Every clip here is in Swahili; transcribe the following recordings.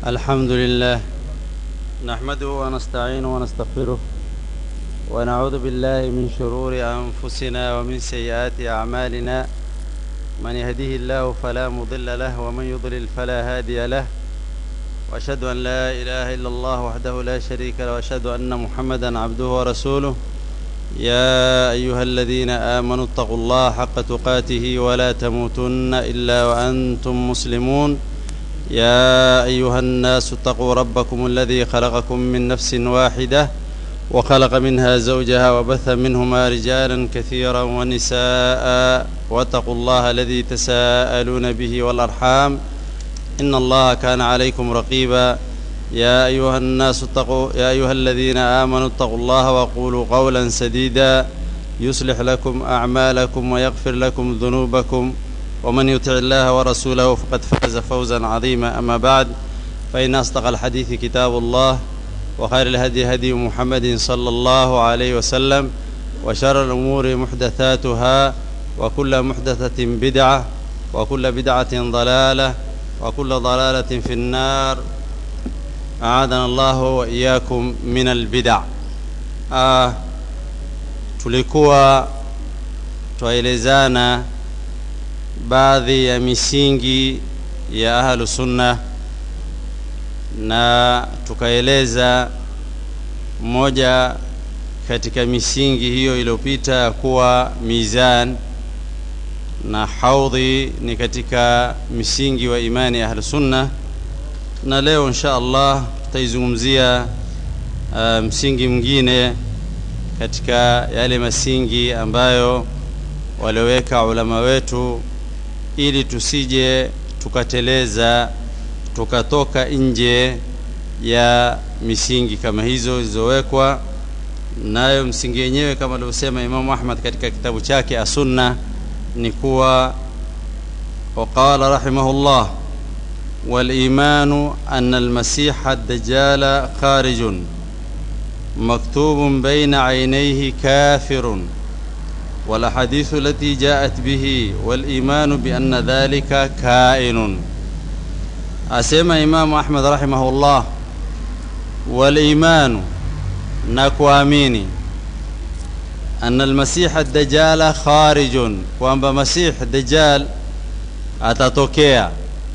الحمد لله نحمده ونستعينه ونستغفره ونعوذ بالله من شرور أنفسنا ومن سيئات أعمالنا من يهده الله فلا مضل له ومن يضلل فلا هادي له وأشهد أن لا إله إلا الله وحده لا شريك له وأشهد أن محمدا عبده ورسوله يا أيها الذين آمنوا اتقوا الله حق تقاته ولا تموتن إلا وأنتم مسلمون يا أيها الناس اتقوا ربكم الذي خلقكم من نفس واحدة وخلق منها زوجها وبث منهما رجالا كثيرا ونساء واتقوا الله الذي تساءلون به والأرحام إن الله كان عليكم رقيبا يا أيها الناس اتقوا يا أيها الذين آمنوا اتقوا الله وقولوا قولا سديدا يصلح لكم أعمالكم ويغفر لكم ذنوبكم ومن يطع الله ورسوله فقد فاز فوزا عظيما أما بعد فإن أصدق الحديث كتاب الله وخير الهدي هدي محمد صلى الله عليه وسلم وشر الأمور محدثاتها وكل محدثة بدعة وكل بدعة ضلالة وكل ضلالة في النار أعاذنا الله وإياكم من البدع آه tulikuwa twaelezana baadhi ya misingi ya ahlu sunna na tukaeleza moja katika misingi hiyo iliyopita ya kuwa mizan na haudhi ni katika misingi wa imani ya ahlu sunna na leo insha allah tutaizungumzia uh, msingi mwingine katika yale masingi ambayo walioweka ulama wetu ili tusije tukateleza tukatoka nje ya misingi kama hizo zilizowekwa nayo msingi yenyewe kama alivyosema imamu ahmad katika kitabu chake asunna ni kuwa waqala rahimahullah والايمان ان المسيح الدجال خارج مكتوب بين عينيه كافر والاحاديث التي جاءت به والايمان بان ذلك كائن اسمع امام احمد رحمه الله والايمان نكواميني ان المسيح الدجال خارج kwamba مسيح الدجال atatokea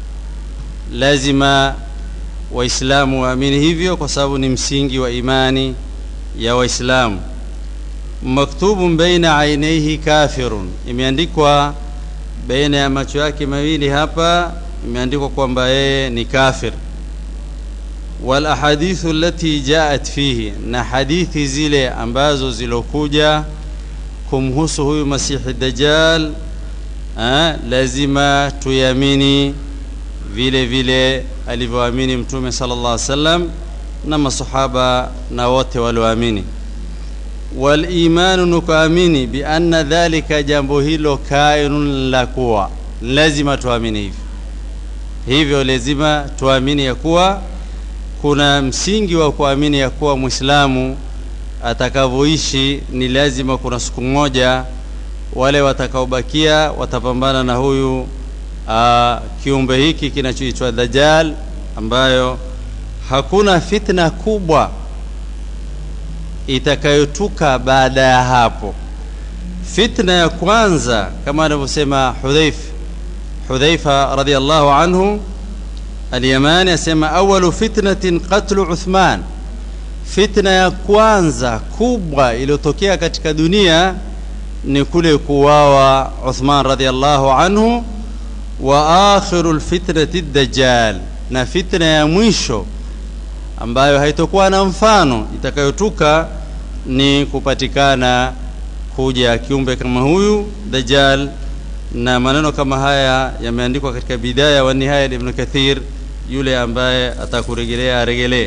lazima waislamu waamini hivyo kwa sababu ni msingi wa imani ya waislamu maktubun baina ainaihi kafirun imeandikwa baina ya macho yake mawili hapa imeandikwa kwamba yeye ni kafir walahadithu allati jaat fihi na hadithi zile ambazo zilokuja kumhusu huyu masihi dajjal ha, lazima tuyamini vile vile alivyoamini mtume sallallahu alaihi wasallam na masahaba na wote walioamini walimanu nukaamini bianna dhalika jambo hilo kainun la kuwa lazima tuamini hivyo hivyo lazima tuamini ya kuwa kuna msingi wa kuamini ya kuwa mwislamu atakavyoishi ni lazima kuna siku moja wale watakaobakia watapambana na huyu uh, kiumbe hiki kinachoitwa dajjal ambayo hakuna fitna kubwa itakayotuka baada ya hapo fitna ya kwanza kama anavyosema hudhaif hudhaifa radiallahu anhu alyamani asema awalu fitnatin qatlu uthman fitna ya kwanza kubwa iliyotokea katika dunia ni kule kuwawa uthman radiallahu anhu wa akhiru lfitnati dajjal na fitna ya mwisho ambayo haitokuwa na mfano itakayotuka ni kupatikana kuja kiumbe kama huyu dajjal na maneno kama haya yameandikwa katika bidaya wa nihaya ibn kathir yule ambaye atakuregelea aregelee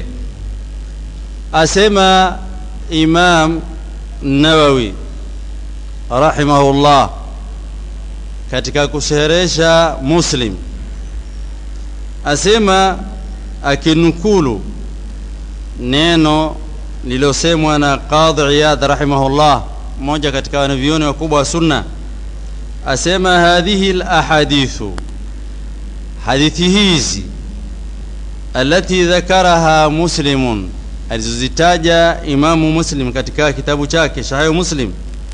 asema imam nawawi rahimahullah katika kusherehesha muslim asema akinukulu neno lililosemwa na qadhi iyad rahimahullah mmoja katika wanavyuoni wakubwa wa sunna asema hadhihi lahadithu hadithi hizi allati dhakaraha muslimun alizozitaja imamu muslim katika kitabu chake sahihu muslim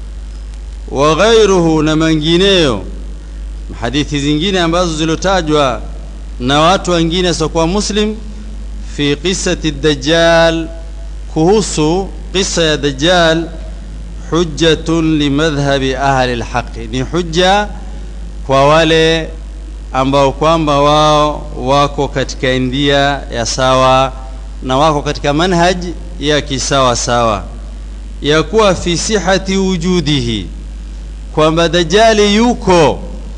wa ghairuhu na mengineyo hadithi zingine ambazo zilotajwa na watu wengine wasiokuwa muslim fi qissati dajjal kuhusu qissa ya dajjal hujjatun limadhhabi ahli lhaqi ni hujja kwa wale ambao kwamba wao wako katika ndia ya sawa na wako katika manhaj ya kisawa sawa ya kuwa fi sihati wujudihi kwamba dajali yuko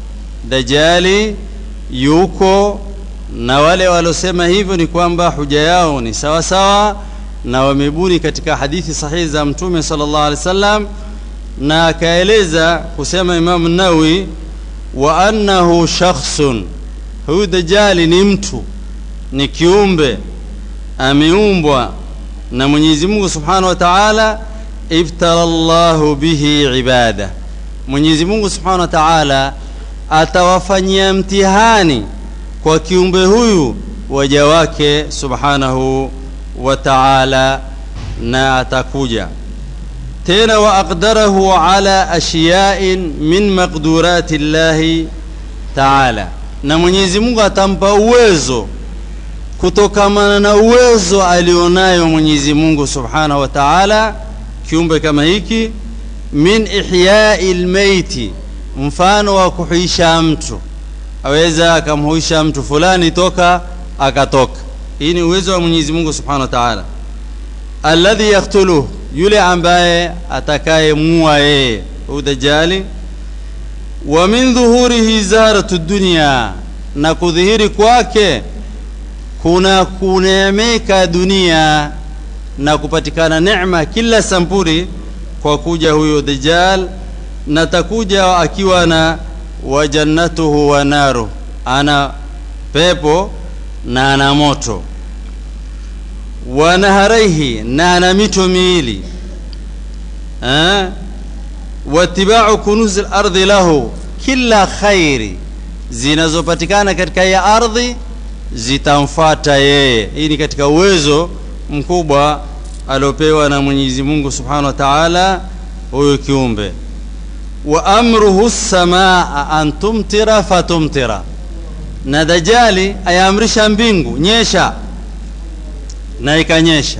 dajali yuko na wale waliosema hivyo ni kwamba huja yao ni sawa sawa na wamebuni katika hadithi sahihi za mtume sallallahu alaihi wasallam na akaeleza kusema Imam Nawawi wa annahu shakhsun huyu dajali ni mtu ni kiumbe ameumbwa na Mwenyezi Mungu Subhanahu wa Ta'ala ibtala Allahu bihi ibada Mwenyezi Mungu Subhanahu wa Ta'ala atawafanyia mtihani kwa kiumbe huyu waja wake Subhanahu wa Ta'ala na atakuja tena wa aqdarahu ala ashiya'in min maqdurati llahi ta'ala na Mwenyezi Mungu atampa uwezo kutokamana na uwezo alionayo Mwenyezi Mungu Subhanahu wa Ta'ala kiumbe kama hiki min ihya'i lmaiti mfano wa kuhuisha mtu aweza akamhuisha mtu fulani toka akatoka hii ni uwezo wa Mwenyezi Mungu Subhanahu wa Ta'ala alladhi yaktuluhu yule ambaye atakayemua yeye udajali wa min dhuhurihi zaratu dunya na kudhihiri kwake kuna kuneemeka dunia na kupatikana neema kila sampuri kwa kuja huyo dajjal na takuja akiwa na wa jannatuhu wa naru ana pepo na ana moto wa naharaihi na ana mito miwili eh? watibau kunuzi lardhi lahu kila khairi zinazopatikana katika ya ardhi zitamfuata yeye hii ni katika uwezo mkubwa aliopewa na Mwenyezi Mungu Subhanahu wa Ta'ala huyo kiumbe wa amruhu samaa an tumtira fatumtira na dajali ayaamrisha mbingu nyesha na ikanyesha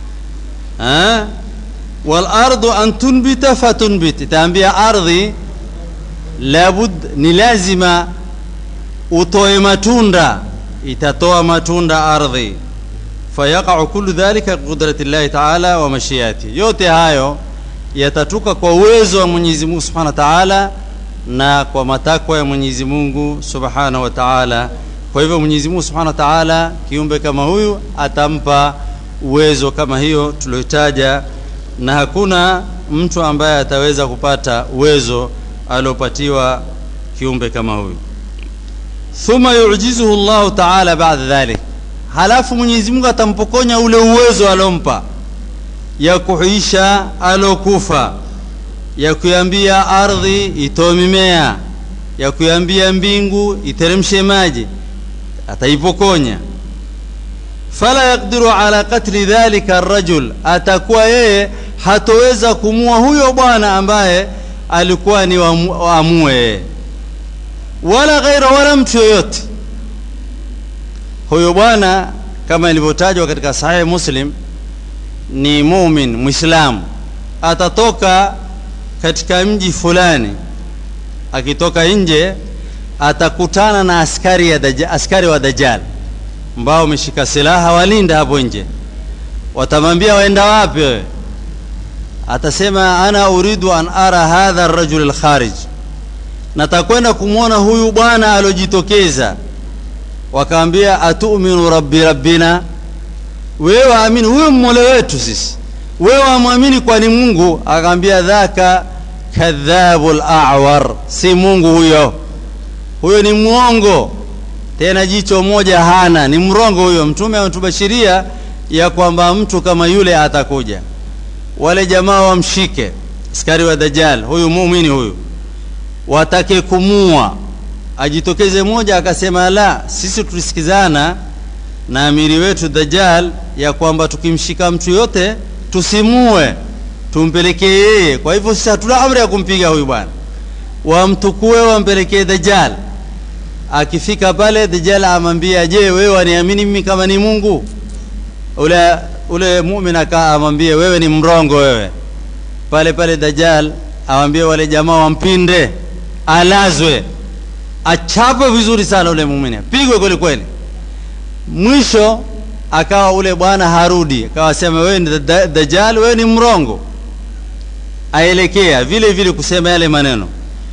wal ardu an tunbita fatunbit itaambia ardhi labud ni lazima utoe matunda itatoa matunda ardhi fayaqau kullu dhalika qudrati llahi taala wa mashiati yote hayo yatatuka kwa uwezo wa Mwenyezi Mungu Subhanahu wa Ta'ala na kwa matakwa ya Mwenyezi Mungu Subhanahu wa Ta'ala kwa hivyo Mwenyezi Mungu Subhanahu wa Ta'ala kiumbe kama huyu atampa uwezo kama hiyo tuliotaja na hakuna mtu ambaye ataweza kupata uwezo aliopatiwa kiumbe kama huyu thumma yujizuhu Allahu Ta'ala baada dhalik halafu Mwenyezi Mungu atampokonya ule uwezo alompa ya kuhuisha alokufa ya kuambia ardhi itoe mimea ya kuambia mbingu iteremshe maji ataipokonya fala yaqdiru ala qatli dhalika arrajul atakuwa yeye hatoweza kumua huyo bwana ambaye alikuwa ni amue yeye wala ghaira wala mtu yoyote huyo bwana kama ilivyotajwa katika sahihi muslim ni mumin mwislamu atatoka katika mji fulani akitoka nje atakutana na askari, ya daja, askari wa dajjal ambao wameshika silaha walinda hapo nje watamwambia waenda wapi wewe atasema ana uridu an ara hadha arrajul alkharij natakwenda kumwona huyu bwana aliojitokeza wakaambia atuminu rabbi rabbina wewe amini huyo mmola wetu sisi wewe amwamini kwani mungu akaambia dhaka kadhabu lawar si mungu huyo huyo ni mwongo tena jicho moja hana ni mrongo huyo mtume ametubashiria ya kwamba mtu kama yule atakuja wale jamaa wamshike askari wa dajjal huyu muumini huyu watake kumua ajitokeze moja akasema la sisi tulisikizana na amiri wetu Dajjal ya kwamba tukimshika mtu yote tusimue, tumpelekee yeye. Kwa hivyo sisi hatuna amri ya kumpiga huyu bwana, wamtukue wampelekee Dajjal. Akifika pale, Dajjal amwambia, je, wewe waniamini mimi kama ni Mungu? Ule ule muumini akaa amwambie, wewe ni mrongo wewe. Pale pale Dajjal awambie wale jamaa wampinde, alazwe, achapwe vizuri sana ule muumini, pigwe kweli kweli. Mwisho akawa ule bwana harudi, akawa sema wewe ni Dajjal, wewe ni mrongo, aelekea vile vile kusema yale maneno.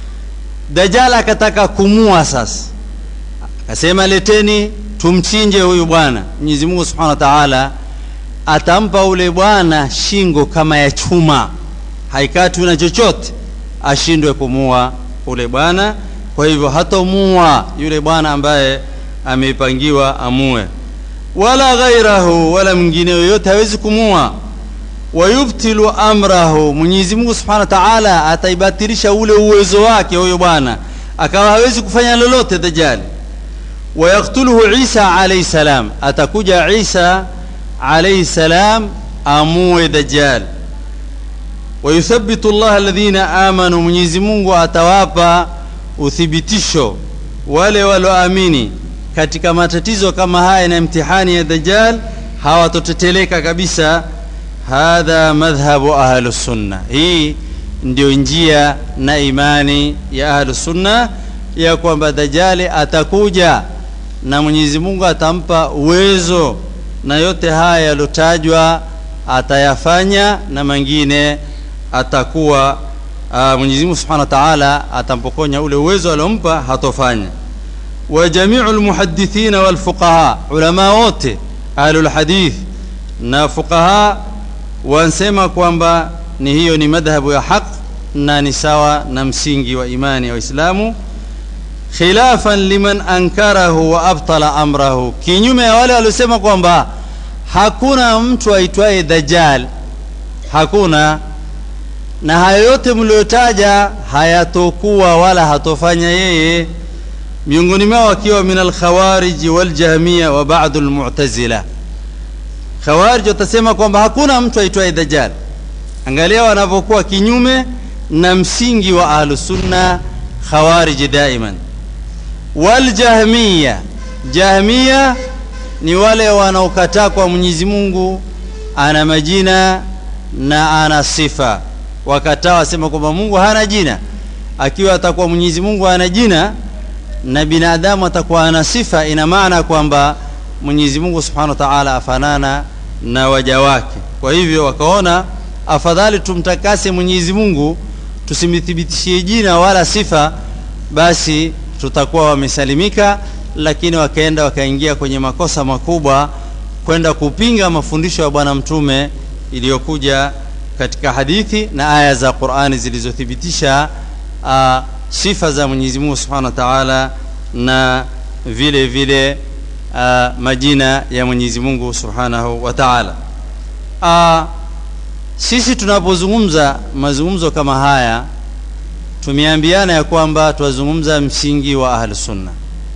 Dajjal akataka kumua sasa, akasema leteni tumchinje huyu bwana. Mwenyezi Mungu Subhanahu wa Ta'ala atampa ule bwana shingo kama ya chuma, haikatwi na chochote, ashindwe kumua ule bwana. Kwa hivyo hatomua yule bwana ambaye ameipangiwa amue, wala ghairahu, wala mwingine yoyote hawezi kumua. Wayubtilu amrahu, Mwenyezi Mungu Subhanahu wa Ta'ala ataibatilisha ule uwezo wake huyo bwana, akawa hawezi kufanya lolote Dajjali. Wayaktuluhu Isa alayhi salam, atakuja Isa alayhi salam amue Dajjal. Wayuthabitu Allah alladhina amanu, Mwenyezi Mungu atawapa uthibitisho wale walioamini katika matatizo kama haya na mtihani ya Dajjal, hawatoteteleka kabisa. Hadha madhhabu ahlu sunna, hii ndio njia na imani ya ahlu sunna ya kwamba Dajjali atakuja na Mwenyezi Mungu atampa uwezo na yote haya yalotajwa atayafanya na mengine atakuwa uh, Mwenyezi Mungu Subhanahu wa Ta'ala atampokonya ule uwezo aliompa hatofanya. Wa jami'u almuhaddithina wal fuqaha, ulama wote ahlul hadith na fuqaha wansema kwamba ni hiyo ni madhhabu ya haq na ni sawa na msingi wa imani ya Waislamu khilafan liman ankarahu wa abtala amrahu, kinyume ya wale waliosema kwamba hakuna mtu aitwaye Dajjal, hakuna na hayo yote mliotaja hayatokuwa wala hatofanya yeye, miongoni mwao wakiwa min alkhawariji waljahmiya wa ba'd almu'tazila. Khawarij watasema kwamba hakuna mtu aitwaye Dajjal. Angalia wanavyokuwa kinyume na msingi wa ahlusunna khawariji daiman waljahmiya jahmiya ni wale wanaokataa kwa Mwenyezi Mungu ana majina na ana sifa. Wakataa wasema kwamba Mungu hana jina, akiwa atakuwa Mwenyezi Mungu ana jina na binadamu atakuwa ana sifa, ina maana kwamba Mwenyezi Mungu Subhanahu wa Ta'ala afanana na waja wake. Kwa hivyo wakaona afadhali tumtakase Mwenyezi Mungu, tusimthibitishie jina wala sifa, basi tutakuwa wamesalimika. Lakini wakaenda wakaingia kwenye makosa makubwa, kwenda kupinga mafundisho ya Bwana Mtume iliyokuja katika hadithi na aya za Qur'ani zilizothibitisha uh, sifa za Mwenyezi Mungu Subhanahu wa Ta'ala na vile vile uh, majina ya Mwenyezi Mungu Subhanahu wa Ta'ala. Uh, sisi tunapozungumza mazungumzo kama haya tumeambiana ya kwamba twazungumza msingi wa ahli sunna,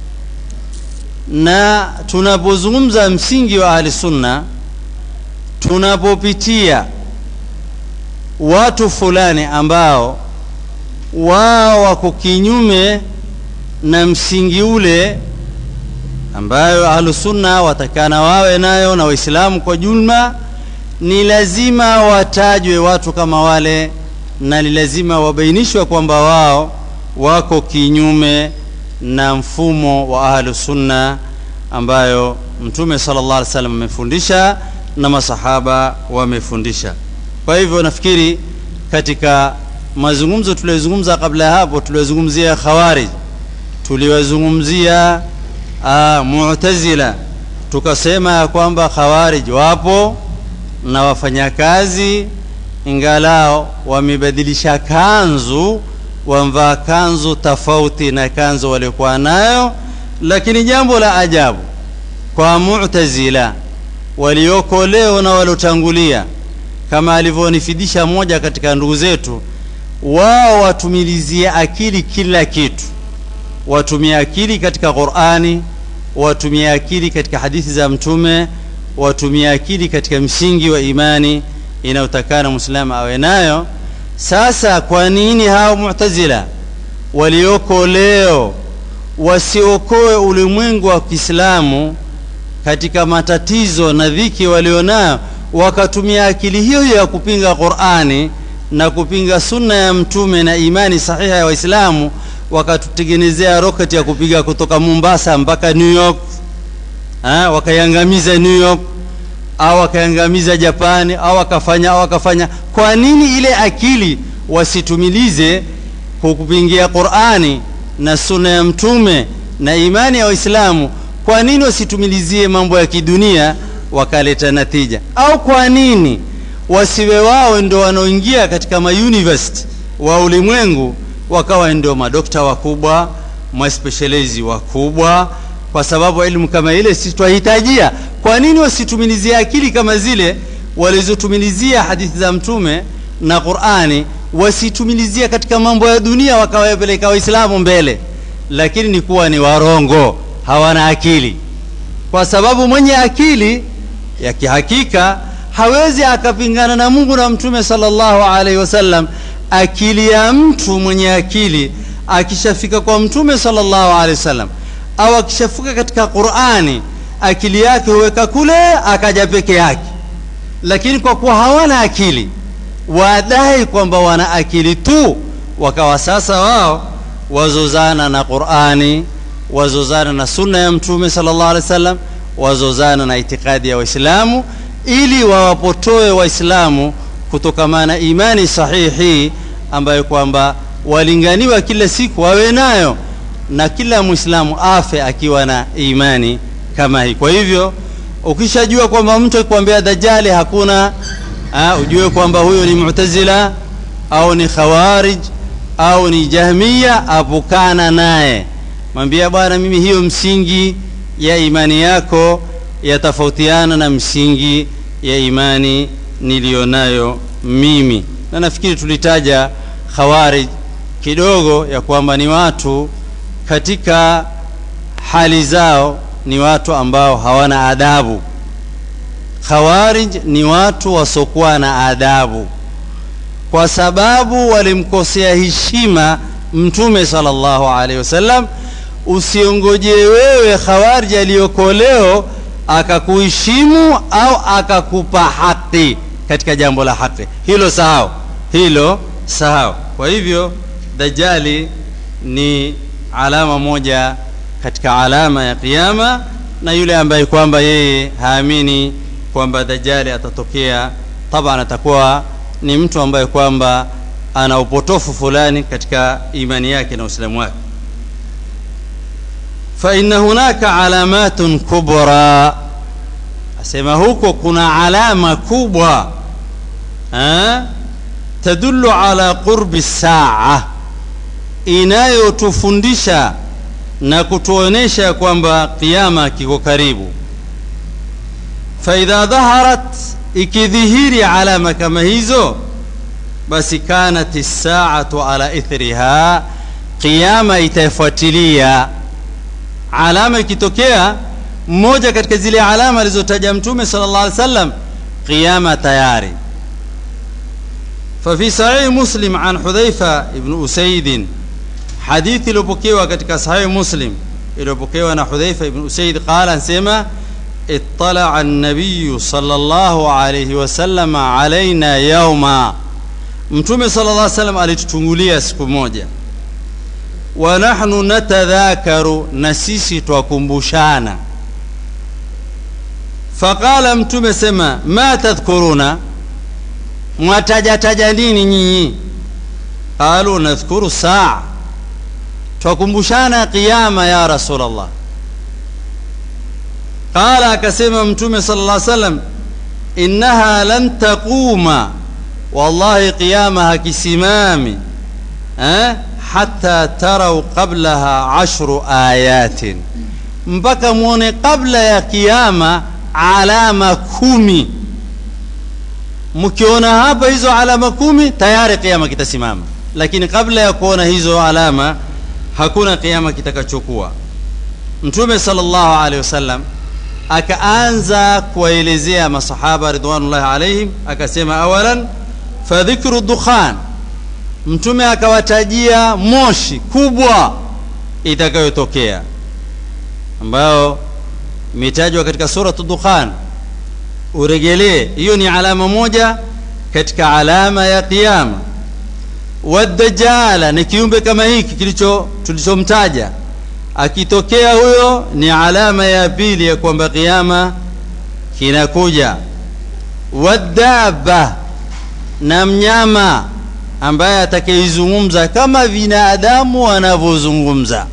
na tunapozungumza msingi wa ahli sunna, tunapopitia watu fulani ambao wao wako kinyume na msingi ule ambayo ahlusunna watakana wawe nayo na Waislamu kwa jumla, ni lazima watajwe watu kama wale na ni lazima wabainishwe kwamba wao wako kinyume na mfumo wa ahlusunna ambayo Mtume sallallahu alaihi wasallam amefundisha na masahaba wamefundisha. Kwa hivyo nafikiri katika mazungumzo tuliyozungumza kabla ya hapo, tuliyozungumzia Khawarij, tuliwazungumzia uh, Mu'tazila, tukasema ya kwamba Khawarij wapo na wafanyakazi, ingalao wamebadilisha kanzu, wamvaa kanzu tofauti na kanzu waliokuwa nayo, lakini jambo la ajabu kwa Mu'tazila walioko leo na waliotangulia kama alivyonifidisha mmoja katika ndugu zetu, wao watumilizie akili kila kitu, watumie akili katika Qur'ani, watumie akili katika hadithi za mtume watumie akili katika msingi wa imani inayotakana mwislamu awe nayo sasa kwa nini hao mu'tazila walioko leo wasiokoe ulimwengu wa kiislamu katika matatizo na dhiki walionayo wakatumia akili hiyo hiyo ya kupinga qurani na kupinga sunna ya mtume na imani sahiha ya waislamu wakatutengenezea roketi ya kupiga kutoka mombasa mpaka new york ha, wakaiangamiza new york au wakaiangamiza japani au wakafanya au wakafanya kwa nini ile akili wasitumilize kupingia qurani na sunna ya mtume na imani ya waislamu kwa nini wasitumilizie mambo ya kidunia wakaleta natija au kwa nini wasiwe wao ndo wanaoingia katika mauniversity wa ulimwengu wakawa ndio madokta wakubwa maspecializi wakubwa kwa sababu elimu kama ile si twahitajia kwa nini wasitumilizie akili kama zile walizotumilizia hadithi za mtume na qurani wasitumilizia katika mambo ya dunia wakawapeleka waislamu mbele lakini ni kuwa ni warongo hawana akili kwa sababu mwenye akili ya kihakika hawezi akapingana na mungu na mtume salllahu alaihi wasallam akili ya mtu mwenye akili akishafika kwa mtume salllahu alaihi wasallam au akishafika katika qurani akili yake huweka kule akaja peke yake lakini kwa kuwa hawana akili wadai kwamba wana akili tu wakawa sasa wao wazozana na qurani wazozana na sunna ya mtume sallallahu alaihi wasallam wazozana na itikadi ya waislamu ili wawapotoe waislamu kutokamana na imani sahihi ambayo kwamba walinganiwa kila siku wawe nayo na kila mwislamu afe akiwa na imani kama hii kwa hivyo ukishajua kwamba mtu akikwambia dajali hakuna ha, ujue kwamba huyo ni mutazila au ni khawarij au ni jahmiya apukana naye mwambia bwana mimi hiyo msingi ya imani yako yatofautiana na msingi ya imani niliyonayo mimi na nafikiri tulitaja khawarij kidogo ya kwamba ni watu katika hali zao ni watu ambao hawana adabu khawarij ni watu wasiokuwa na adabu kwa sababu walimkosea heshima mtume sallallahu alaihi wasallam usiongojee wewe khawarij aliyoko leo akakuheshimu au akakupa haki katika jambo la haki hilo sahau hilo sahau kwa hivyo dajali ni alama moja katika alama ya kiyama na yule ambaye kwamba yeye haamini kwamba dajali atatokea taban atakuwa ni mtu ambaye kwamba ana upotofu fulani katika imani yake na uislamu wake فإن هناك علامات كبرى asema huko kuna alama kubwa ha? tadullu ala qurbi saa inayotufundisha na kutuonesha kwamba kiama kiko karibu faidha dhaharat ikidhihiri alama kama hizo basi kanat saatu ala ithriha kiama itaifuatilia alama ikitokea mmoja katika zile alama alizotaja mtume sallallahu alaihi wasallam qiyama tayari ففي صحيح مسلم عن حذيفة بن أسيد حديث iliyopokewa katika صحيح مسلم iliyopokewa na حذيفة بن أسيد قال anasema اطلع النبي صلى الله عليه وسلم علينا يوما mtume صلى الله عليه وسلم alitutungulia siku moja wa nahnu natadhakaru na sisi twakumbushana faqala mtume sema ma tadhkuruna mwatajataja nini nyinyi qalu nadhkuru saa twakumbushana qiyama ya rasulllah qala akasema mtume sala llah salam innaha lan taquma wallahi qiyama hakisimami eh? hata tarau qablaha ashru ayatin mpaka mwone kabla ya kiama alama kumi mkiona hapa hizo alama kumi tayari kiama kitasimama lakini kabla ya kuona hizo alama hakuna kiama kitakachokuwa mtume sallallahu alaihi wasallam akaanza kuwaelezea masahaba ridwanullahi alaihim akasema awalan fadhikru dukhan mtume akawatajia moshi kubwa itakayotokea ambayo imetajwa katika suratu dukhan uregelee hiyo ni alama moja katika alama ya qiyama wadajala ni kiumbe kama hiki kilicho tulichomtaja akitokea huyo ni alama ya pili ya kwamba qiyama kinakuja wadaba na mnyama ambaye atakayeizungumza kama binadamu wanavyozungumza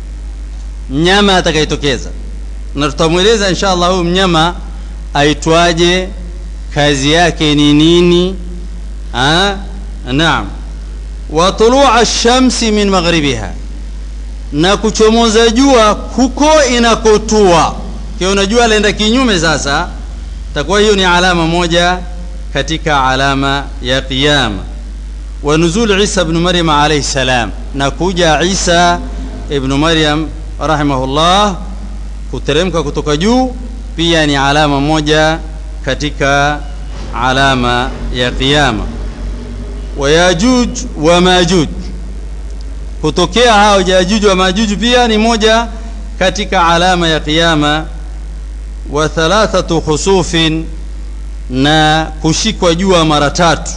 mnyama atakayetokeza na tutamweleza insha allah huyu mnyama aitwaje kazi yake ni nini ha? naam wa tulua shamsi min maghribiha na kuchomoza jua kuko inakotua kiona jua laenda kinyume sasa takuwa hiyo ni alama moja katika alama ya qiyama wa nuzul isa ibn maryam alayhi salam na kuja isa ibn maryam rahimahullah kuteremka kutoka juu pia ni alama moja katika alama ya qiyama wa yajuj wa majuj kutokea hao yajuj wa majuj pia ni moja katika alama ya qiyama wa thalathatu khusufin na kushikwa jua mara tatu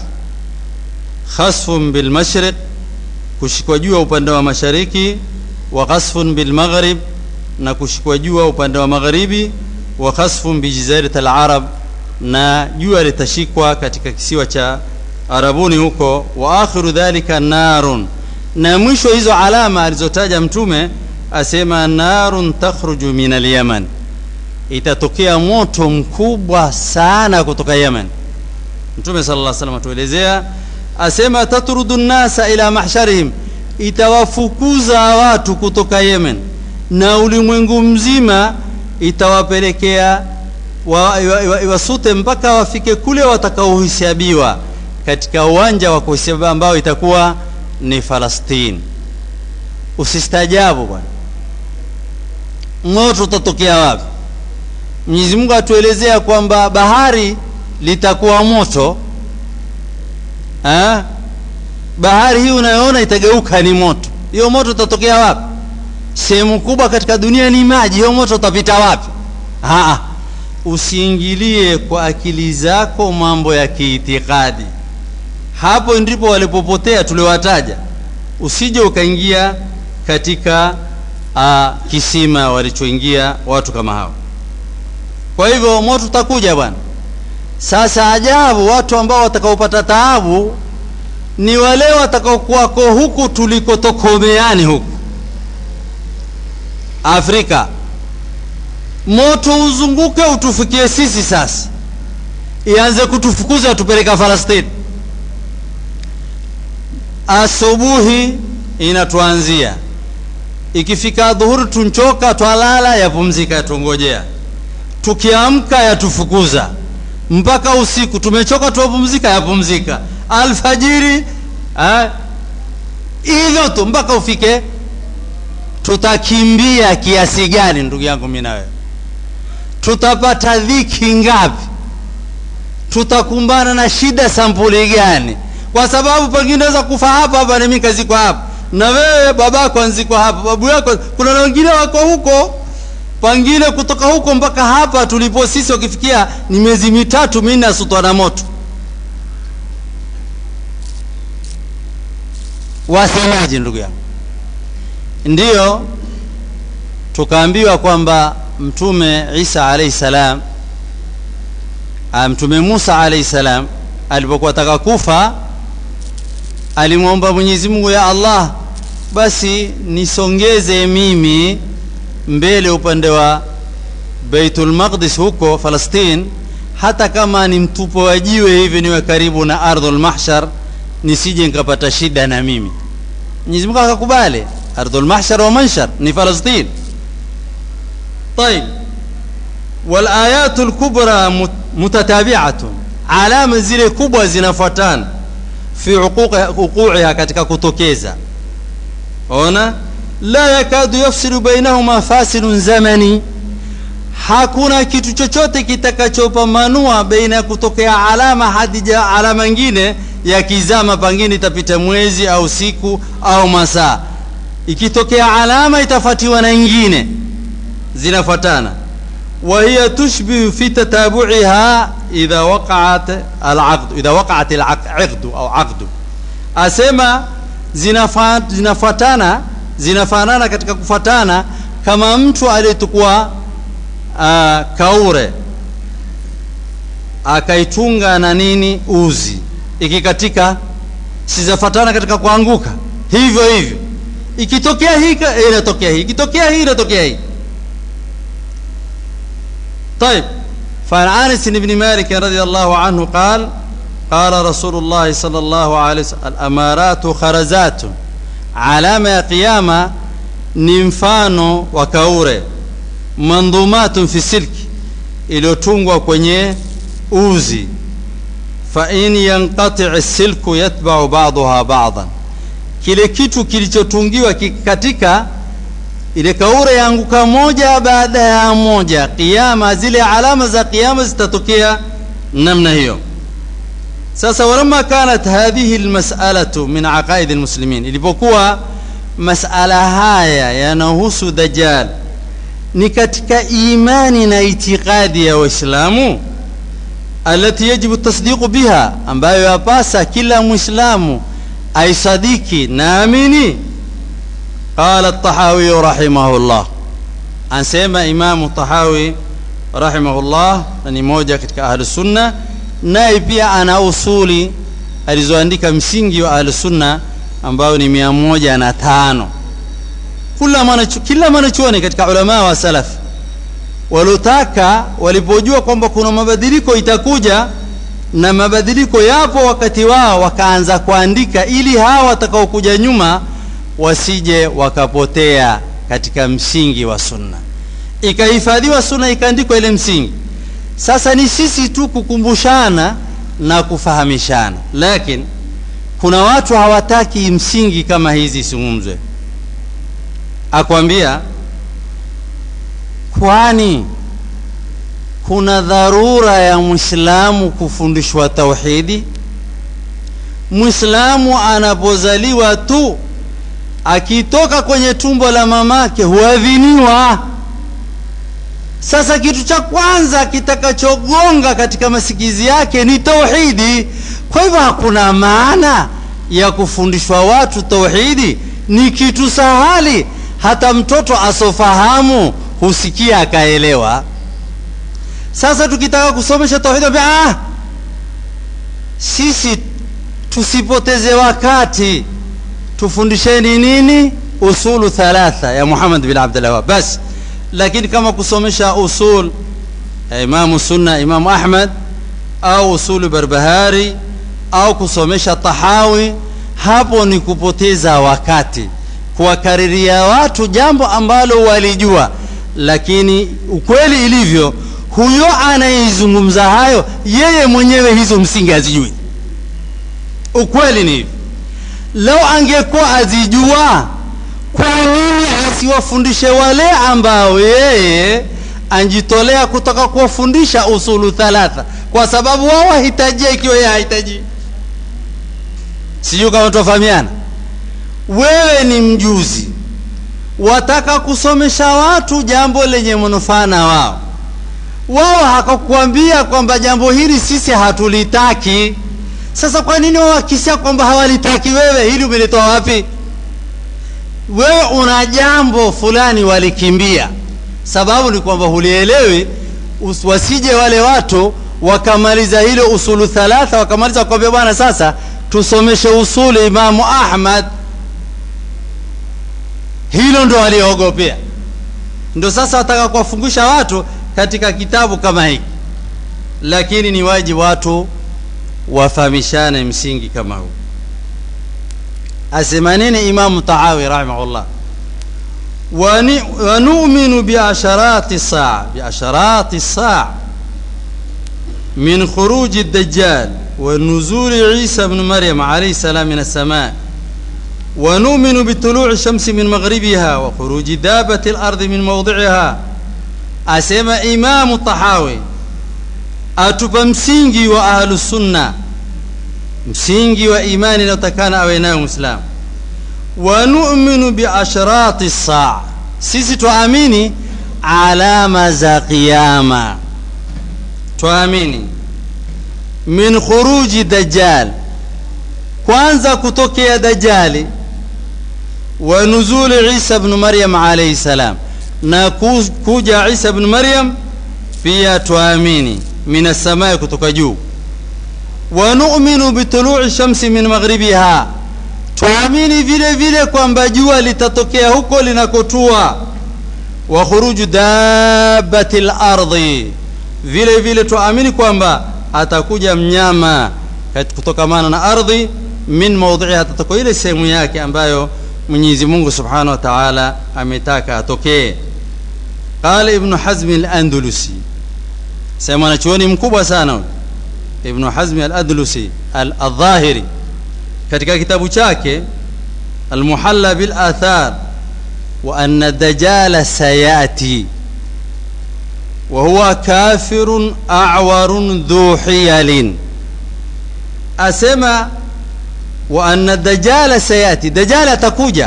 khasfun bilmashriq kushikwa jua upande wa mashariki wa khasfun bilmaghrib na kushikwa jua upande wa magharibi wa khasfun bijazirat alarab na jua litashikwa katika kisiwa cha arabuni huko wa akhiru dhalika narun na mwisho hizo alama alizotaja mtume asema narun takhruju min alyaman itatokea moto mkubwa sana kutoka yemen mtume sala llah salam atuelezea asema tatrudu nnasa ila mahsharihim itawafukuza watu kutoka yemen na ulimwengu mzima itawapelekea iwasute wa, wa, mpaka wafike kule watakaohisabiwa katika uwanja wa kuhesabiwa ambao itakuwa ni falastini usistajabu bwana moto utatokea wapi mwenyezi mungu atuelezea kwamba bahari litakuwa moto ha? bahari hii unayoona itageuka ni moto hiyo moto utatokea wapi sehemu kubwa katika dunia ni maji hiyo moto utapita wapi Haa, usiingilie kwa akili zako mambo ya kiitikadi hapo ndipo walipopotea tuliwataja usije ukaingia katika uh, kisima walichoingia watu kama hao kwa hivyo moto utakuja bwana sasa ajabu watu ambao watakaopata taabu ni wale watakaokuwako huku tulikotokomeani huku afrika moto uzunguke utufikie sisi sasa ianze kutufukuza tupeleka falastini asubuhi inatuanzia ikifika dhuhuri tunchoka twalala yapumzika yatungojea tukiamka yatufukuza mpaka usiku tumechoka tuwapumzika yapumzika alfajiri hivyo tu mpaka ufike tutakimbia kiasi gani ndugu yangu mi nawewe tutapata dhiki ngapi tutakumbana na shida sampuli gani kwa sababu pengine naweza kufa hapa hapa nami kazikwa hapa na wewe babako anzikwa hapa babu yako kuna na wengine wako huko pengine kutoka huko mpaka hapa tulipo sisi wakifikia ni miezi mitatu minne asutwa na moto wasemaji ndugu yangu ndiyo tukaambiwa kwamba mtume isa alaihi salam mtume musa alaihi salam alipokuwa taka kufa alimwomba mwenyezi mungu ya allah basi nisongeze mimi mbele upande wa beitul maqdis huko falastin hata kama ni mtupo wa jiwe hivi niwe karibu na ardhul mahshar nisije nikapata shida na mimi mwenyezi mungu akakubali ardhul mahshar wa manshar ni falastin طيب والآيات الكبرى متتابعة alama zile kubwa zinafuatana fi wuqu'iha katika kutokeza ona la yakadu yafsilu bainahuma fasilun zamani hakuna kitu chochote kitakachopambanua baina ya kutokea alama hadi alama nyingine ya kizama pangine itapita mwezi au siku au masaa ikitokea alama itafatiwa na nyingine zinafuatana وهي تشبه في تتابعها إذا وقعت العقد إذا وقعت العقد أو عقد أسمى zinafuatana zinafanana katika kufuatana kama mtu aliyetukua uh, kaure akaitunga na nini uzi ikikatika sizafuatana katika kuanguka hivyo hivyo ikitokea hii inatokea hii ikitokea hii inatokea hii طيب فعن انس بن مالك رضي الله عنه قال قال رسول الله صلى الله عليه وسلم الامارات خرزات علامه ya qiyama ni mfano wa kaure mandhumatun fi silki iliyotungwa kwenye uzi fa in yanqati silku yatba'u ba'daha ba'dan kile kitu kilichotungiwa kikatika ile kaure yaanguka moja baada ya moja kiyama zile alama za kiyama zitatokea namna hiyo sasa walamma kanat hadhihi almas'alatu min aqaid almuslimin ilipokuwa masala haya yanahusu dajjal ni katika imani na itikadi ya waislamu alati yajibu tasdiqu biha ambayo yapasa kila muislamu aisadiki naamini قال الطحاوي رحمه الله anasema imamu tahawi rahimahullah na ni moja katika ahlusunna naye pia ana usuli alizoandika msingi wa ahlusunna ambayo ni mia moja na tano kila mwanachuoni katika ulamaa wa salaf waliotaka walipojua kwamba kuna mabadiliko itakuja na mabadiliko yapo wakati wao wakaanza kuandika ili hawa watakaokuja nyuma wasije wakapotea katika msingi wa sunna ikahifadhiwa sunna ikaandikwa ile msingi sasa ni sisi tu kukumbushana na kufahamishana lakini kuna watu hawataki msingi kama hizi isungumzwe akwambia kwani kuna dharura ya mwislamu kufundishwa tauhidi mwislamu anapozaliwa tu akitoka kwenye tumbo la mamake huadhiniwa sasa kitu cha kwanza kitakachogonga katika masikizi yake ni tauhidi kwa hivyo hakuna maana ya kufundishwa watu tauhidi ni kitu sahali hata mtoto asofahamu husikia akaelewa sasa tukitaka kusomesha tauhidi ah, sisi tusipoteze wakati tufundisheni nini usulu thalatha ya Muhammad bin Abdul Wahhab basi lakini kama kusomesha usul ya Imamu Sunna Imamu Ahmad au usulu Barbahari au kusomesha Tahawi hapo ni kupoteza wakati kuwakariria watu jambo ambalo walijua lakini ukweli ilivyo huyo anayeizungumza hayo yeye mwenyewe hizo msingi azijui ukweli ni hivyo lau angekuwa azijua kwa nini asiwafundishe wale ambao yeye anjitolea kutaka kuwafundisha usulu thalatha kwa sababu wao wahitajia ikiwa yeye hahitaji sijui kama tuwafahamiana wewe ni mjuzi wataka kusomesha watu jambo lenye manufaa na wao wao hakakuambia kwamba jambo hili sisi hatulitaki sasa kwa nini wawakisia kwamba hawalitaki wewe hili umelitoa wapi wewe una jambo fulani walikimbia sababu ni kwamba hulielewi wasije wale watu wakamaliza hilo usulu thalatha wakamaliza wakwambia bwana sasa tusomeshe usulu imamu ahmad hilo ndo waliogopea ndo sasa wataka kuwafungusha watu katika kitabu kama hiki lakini ni wajibu watu wafahamishane msingi kama huu asema nini imamu tahawi rahimahullah ونؤمن بعشرات الساعة بعشرات الساعة من خروج الدجال ونزول عيسى بن مريم عليه السلام من السماء ونؤمن بطلوع الشمس من مغربها وخروج دابة الأرض من موضعها أسمى إمام الطحاوي atupa msingi wa ahlusunna msingi wa imani inayotakana awe nayo mwislamu wa numinu biashrati saa sisi twaamini alama za qiyama twaamini min khuruji dajjal kwanza kutokea dajali wa nuzuli isa bnu maryam alaihi salam na kuja isa bnu maryam pia twaamini min assamai kutoka juu wa numinu bitului shamsi min maghribiha twaamini vile vile kwamba jua litatokea huko linakotua wa khuruju dabati lardhi vile vile twaamini kwamba atakuja mnyama kutokamana na ardhi min maudhiha atatoka ile sehemu yake ambayo mwenyezi mungu subhanahu wa taala ametaka atokee qala ibnu hazmi alandalusi sema mwanachuoni mkubwa sana ibnu hazmi aladlusi aldhahiri katika kitabu chake almuhalla bilathar wa anna dajala sayati وهو كافر أعور ذو حيل أسمى وأن الدجال سيأتي دجال تكوجا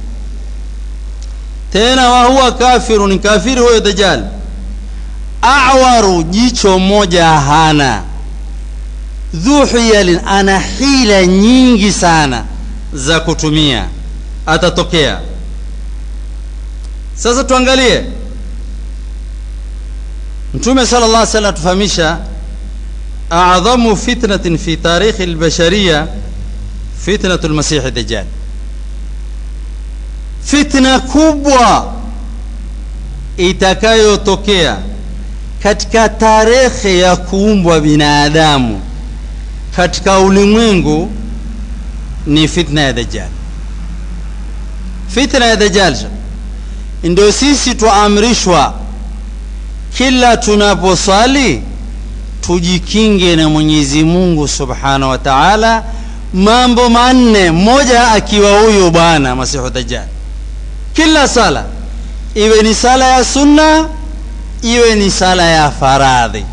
تena وهو كافر كافر هو دجال أعور jicho moja hana dhu hiyalin ana hila nyingi sana za kutumia atatokea sasa tuangalie mtume sala llah salam atufahamisha adhamu fitnatin fi tarikhi lbashariya fitnatu lmasihi dajjal fitna kubwa itakayotokea katika tarehe ya kuumbwa binadamu katika ulimwengu ni fitna ya dajjal fitna ya dajjal ndio sisi twaamrishwa kila tunaposwali tujikinge na mwenyezi mungu subhanahu wa taala mambo manne mmoja akiwa huyu bwana masihu dajjal kila sala iwe ni sala ya sunna iwe ni sala ya faradhi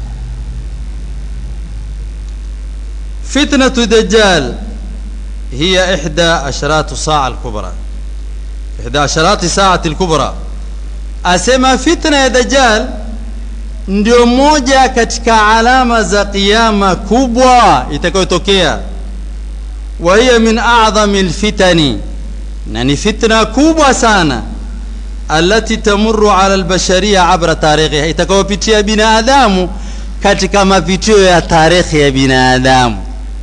fitnatu dajjal hiya ihda asharatu saa alkubra ihda asharati saati alkubra asema fitna ya dajjal ndio moja katika alama za qiyama kubwa itakayotokea wa hiya min a'dhami lfitani na ni fitna kubwa sana alati tamuru ala albashariya abra tarikhiha itakayopitia binadamu katika mapitio ya tarehe ya binadamu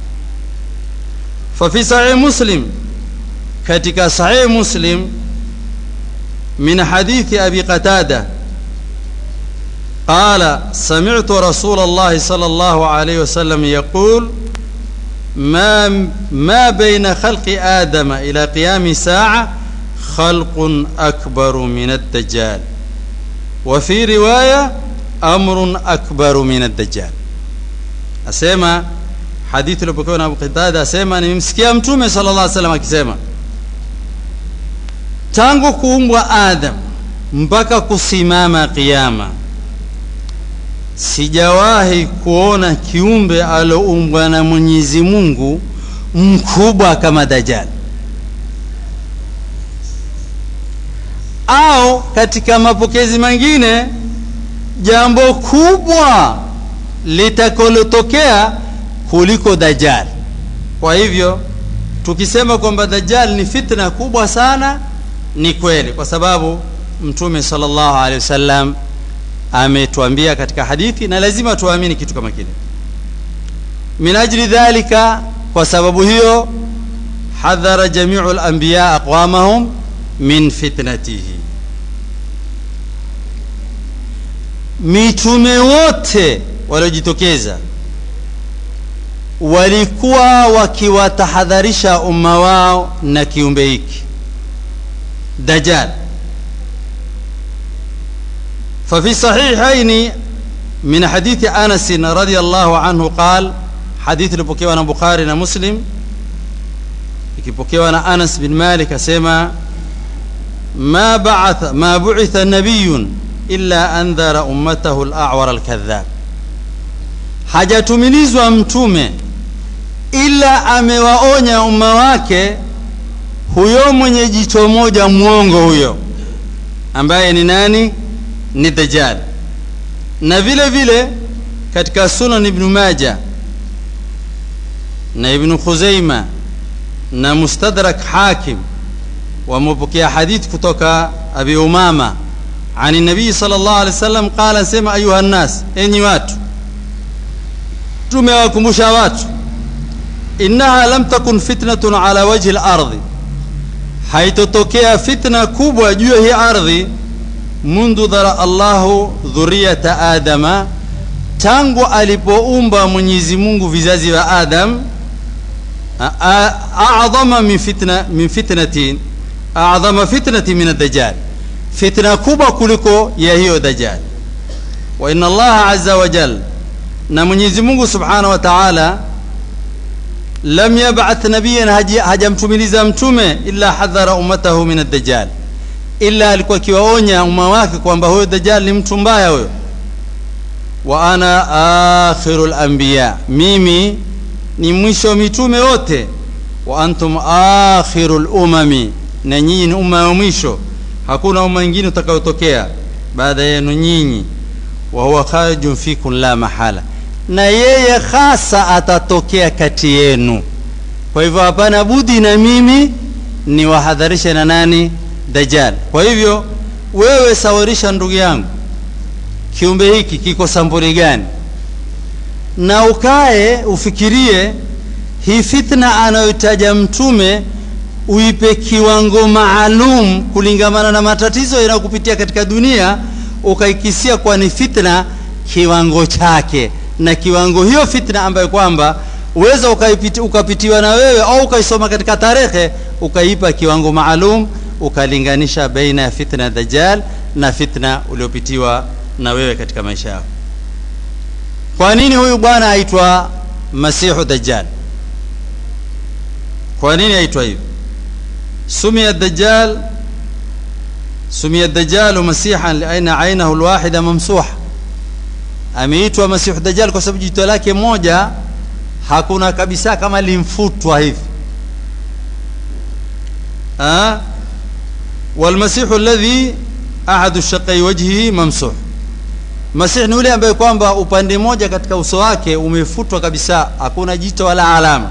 fafi sahih muslim katika sahih muslim min hadithi abi qatada قال سمعت رسول الله صلى الله عليه وسلم يقول ما ما بين خلق آدم إلى قيام ساعة خلق أكبر من الدجال وفي رواية أمر أكبر من الدجال أسمع حديث لبكون أبو قتادة أسمع نمسكي أمتومي صلى الله عليه وسلم akisema tangu kuumbwa Adam mpaka kusimama kiyama sijawahi kuona kiumbe aloumbwa na Mwenyezi Mungu mkubwa kama Dajjal. Au katika mapokezi mengine jambo kubwa litakalotokea kuliko Dajjal. Kwa hivyo tukisema kwamba Dajjal ni fitna kubwa sana, ni kweli, kwa sababu Mtume sallallahu alaihi wasallam ametuambia katika hadithi na lazima tuamini kitu kama kile min ajli dhalika kwa sababu hiyo hadhara jamiu lanbiya aqwamahum min fitnatihi mitume wote waliojitokeza walikuwa wakiwatahadharisha umma wao na kiumbe hiki dajjal ففي صحيحين من حديث أنس رضي الله عنه قال حديث البكي وانا بخاري مسلم ikipokewa na Anas bin Malik asema ma ba'atha ma bu'itha nabiyyun illa andhara ummatahu al-a'war al-kadhab hajatumilizwa mtume ila amewaonya umma wake huyo mwenye jicho moja mwongo huyo ambaye ni nani ni dajjal na vile vile katika sunan ibn maja na ibn khuzaima na mustadrak hakim wamepokea hadith kutoka abi umama عن النبي صلى الله عليه وسلم قال سمع أيها الناس enyi watu tumewakumbusha watu innaha lam takun fitnatun ala wajhi al-ardhi haitotokea fitna kubwa juu ya hii ardhi mundu dhara Allahu dhuriyata Adama tangu alipoumba Mwenyezi Mungu vizazi vya Adam a'dhama min fitna min fitnatin a'dhama fitnati min ad-dajjal fitna kubwa kuliko ya hiyo dajjal wa inna Allah azza wa jalla na Mwenyezi Mungu Subhanahu wa Ta'ala lam yab'ath nabiyyan hajamtumiliza mtume illa hadhara ummatahu min ad-dajjal illa alikuwa akiwaonya umma wake kwamba huyo dajjal ni mtu mbaya huyo wa ana akhirul anbiya mimi ni mwisho mitume wote wa antum akhirul umami na nyinyi ni umma wa mwisho hakuna umma mwingine utakayotokea baada yenu nyinyi wa huwa kharijun fikum la mahala na yeye hasa atatokea kati yenu kwa hivyo hapana budi na mimi ni wahadharishe na nani dajjal kwa hivyo wewe sawarisha ndugu yangu kiumbe hiki kiko sambuli gani na ukae ufikirie hii fitna anayotaja mtume uipe kiwango maalum kulingamana na matatizo yanayokupitia katika dunia ukaikisia kwa ni fitna kiwango chake na kiwango hiyo fitna ambayo kwamba uweza ukaipiti, ukapitiwa na wewe au ukaisoma katika tarehe ukaipa kiwango maalum ukalinganisha baina ya fitna ya dajjal na fitna uliopitiwa na wewe katika maisha yako kwa nini huyu bwana aitwa masihu dajjal kwa nini aitwa hivi سمي الدجال سمي الدجال مسيحا لأن عينه الواحدة ممسوحة ameitwa masihu dajjal kwa sababu jicho lake moja hakuna kabisa kama limfutwa hivi walmasihu alladhi ahadu shaqai wajhihi mamsuh masih ni yule ambaye kwamba upande moja katika uso wake umefutwa kabisa hakuna jicho wala alama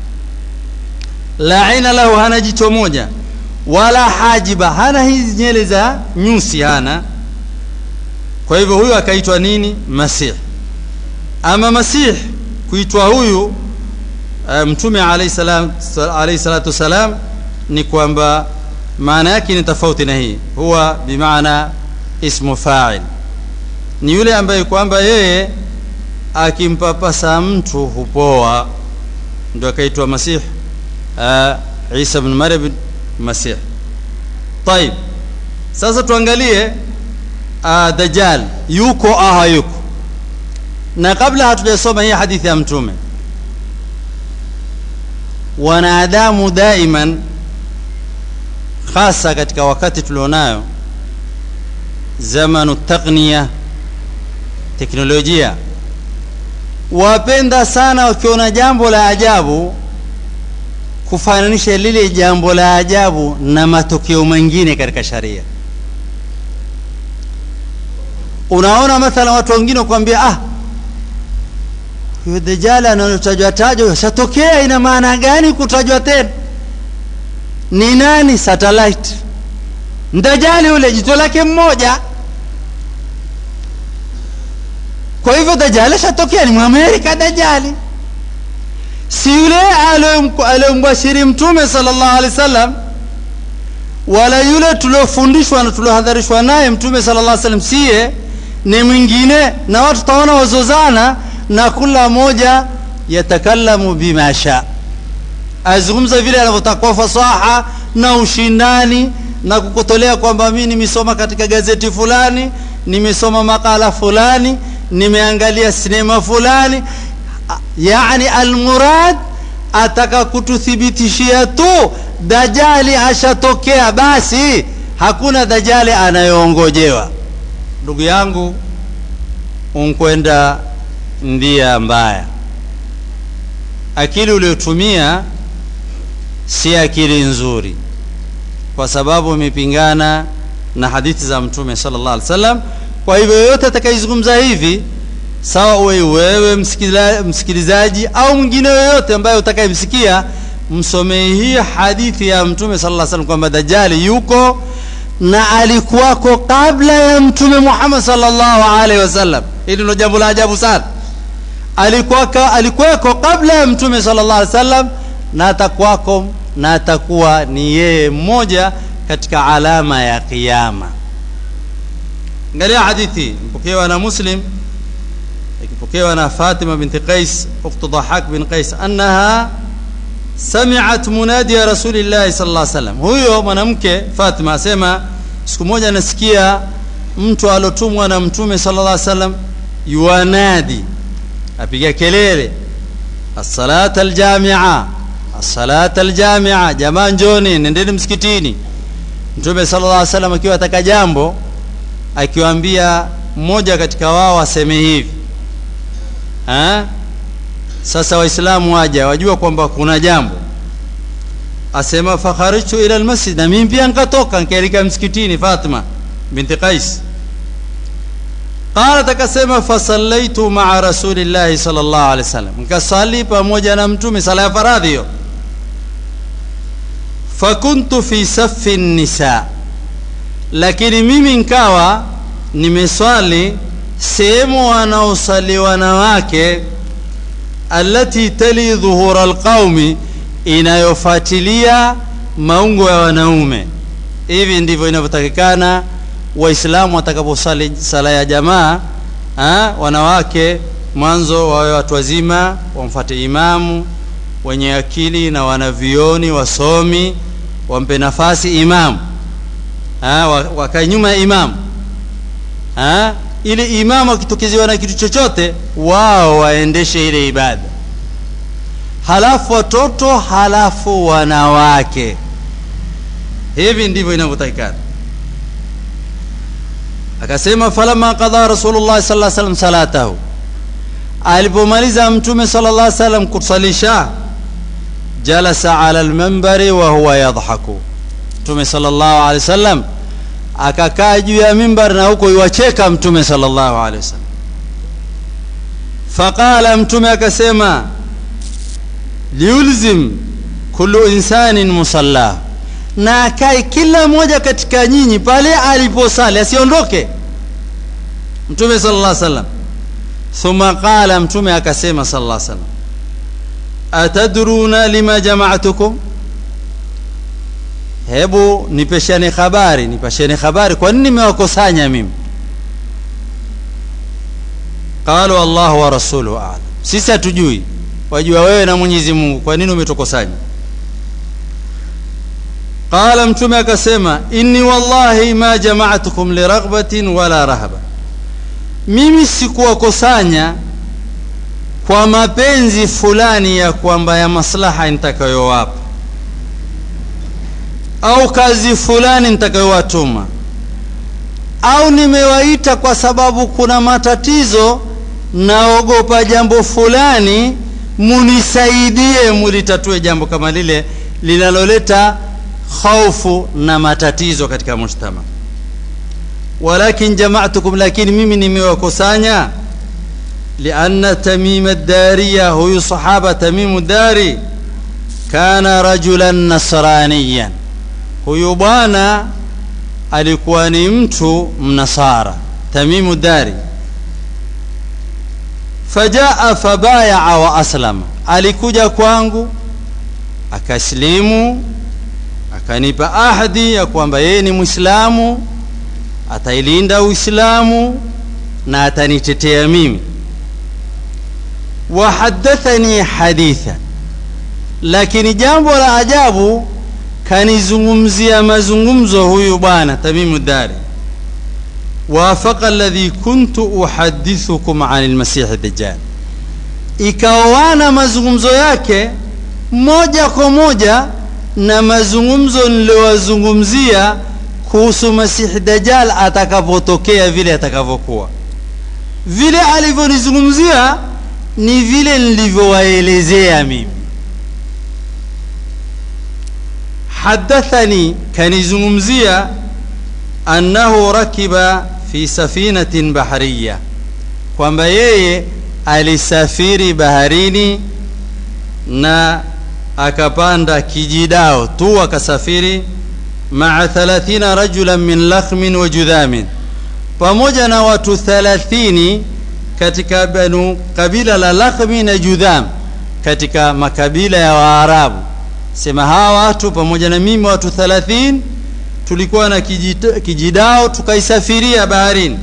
la aina lahu hana jicho moja wala hajiba hana hizi nyele za nyusi hana kwa hivyo huyu akaitwa nini masih ama masih kuitwa huyu uh, mtume alayhi salam alayhi salatu wasalam ni kwamba maana yake ni tofauti na hii huwa bimaana ismu fa'il ni yule ambaye kwamba yeye akimpapasa mtu hupoa ndio akaitwa masih uh, Isa ibn Maryam masih طيب sasa tuangalie uh, dajjal yuko au hayuko na kabla hatujasoma hii hadithi ya mtume wanadamu daiman hasa katika wakati tulionayo zamanu taqniya teknolojia wapenda sana wakiona jambo la ajabu kufananisha lile jambo la ajabu na matokeo mengine katika sharia unaona mathala watu wengine kuambia ah huyo dajjal anayotajwa tajwa yashatokea ina maana gani kutajwa tena ni nani satellite ndajali yule jito lake mmoja kwa hivyo dajali ashatokea ni mwamerika dajali si yule aliyomбashiri mtume sallallahu alaihi wasallam wala yule tuliofundishwa na tuliohadharishwa naye mtume sallallahu alaihi wasallam siye ni mwingine na watu taona wazozana na kila moja yatakallamu bima sha azungumza vile anavyotakuwa fasaha na ushindani na kukotolea kwamba mimi nimesoma katika gazeti fulani nimesoma makala fulani nimeangalia sinema fulani yani almurad ataka kututhibitishia tu dajali ashatokea basi hakuna dajali anayoongojewa ndugu yangu unkwenda ndia mbaya akili uliotumia si akili nzuri kwa sababu imepingana na hadithi za mtume sallallahu alaihi wasallam kwa hivyo yoyote atakayezungumza hivi sawa uwe wewe msikila, msikilizaji au mwingine yoyote ambaye utakayemsikia msomee hii hadithi ya mtume sallallahu alaihi wasallam kwamba dajali yuko na alikuwako kabla ya mtume Muhammad sallallahu alaihi wasallam hili ndio jambo la ajabu sana alikuwako alikuwako kabla ya mtume sallallahu alaihi wasallam na atakuwako na atakuwa ni yeye mmoja katika alama ya kiyama angalia hadithi mpokewa na muslim ikipokewa na fatima binti qais ukhtu dhahak bin qais annaha sami'at munadiya rasulillahi sallallahu alaihi wasallam huyo mwanamke fatima asema siku moja nasikia mtu alotumwa na mtume sallallahu alaihi wasallam yuanadi apiga kelele as-salata al-jami'a as-salata al-jami'a jamaa njoni nendeni msikitini mtume sallallahu alaihi wasallam akiwa ataka jambo akiwaambia mmoja katika wao aseme hivi ha? sasa waislamu waja wajua kwamba kuna jambo asema fakharajtu ila almasjid na mimi pia nikatoka nikaelekea msikitini Fatima binti Qais qalat akasema fasallaitu maa rasulillahi sallallahu alaihi wasallam nikasali pamoja na mtume sala ya faradhi hiyo fakuntu fi safi nisa lakini mimi nkawa nimeswali sehemu wanaosali wanawake allati tali dhuhura alqaumi inayofuatilia maungo ya wanaume hivi ndivyo inavyotakikana waislamu watakaposali sala ya jamaa ha? wanawake mwanzo wawe watu wazima wamfate imamu wenye akili na wanavioni wasomi wampe nafasi imamu ha? wakae nyuma ya imamu ha? ili imamu akitokezewa na kitu chochote wao waendeshe ile ibada halafu watoto halafu wanawake hivi ndivyo inavyotakikana akasema falamma qadha rasulullah sallallahu alaihi wasallam salatahu alipomaliza mtume sallallahu alaihi wasallam kusalisha jalasa ala almanbari wa huwa yadhaku mtume sallallahu alaihi wasallam akakaa juu ya mimbar na huko iwacheka mtume sallallahu alaihi wasallam faqala mtume akasema liulzim kullu insanin musalla na akae kila mmoja katika nyinyi pale aliposali asiondoke mtume sallallahu alaihi wasallam thumma qala mtume akasema sallallahu alaihi wasallam atadruna lima jama'tukum hebu nipeshane habari nipashane habari kwa nini nimewakusanya mimi qalu Allah wa rasuluhu a'lam sisi hatujui wajua wewe na Mwenyezi Mungu kwa nini umetukusanya qala mtume akasema inni wallahi ma jama'tukum liraghbatin wala rahaba mimi sikuwakusanya kwa mapenzi fulani ya kwamba ya maslaha nitakayowapa au kazi fulani nitakayowatuma au nimewaita kwa sababu kuna matatizo naogopa jambo fulani munisaidie mulitatue jambo kama lile linaloleta khaufu na matatizo katika mujtama walakin jama'tukum lakini mimi nimewakusanya lianna tamim ad-dariya huyu sahaba tamim ad-dari kana rajulan nasraniyan huyu bwana alikuwa ni mtu mnasara tamimu dari fajaa fabayaa wa aslama alikuja kwangu akaslimu akanipa ahadi ya kwamba yeye ni mwislamu atailinda uislamu na atanitetea mimi wahadathani haditha lakini jambo la ajabu kanizungumzia mazungumzo huyu bwana tamimu dari wafaqa alladhi kuntu uhadithukum an almasih dajjal ikaoana mazungumzo yake moja kwa moja na mazungumzo niliyowazungumzia kuhusu masihi dajjal atakapotokea vile atakavyokuwa vile alivyonizungumzia ni vile nilivyowaelezea mimi hadathani kanizungumzia annahu rakiba fi safinatin bahariya kwamba yeye alisafiri baharini na akapanda kijidao tu akasafiri maa 30 rajulan min lakhmin wa judhamin pamoja na watu 30 katika banu kabila la lakhmi na judham katika makabila ya waarabu sema hawa watu pamoja na mimi watu 30 tulikuwa na kijita, kijidao tukaisafiria baharini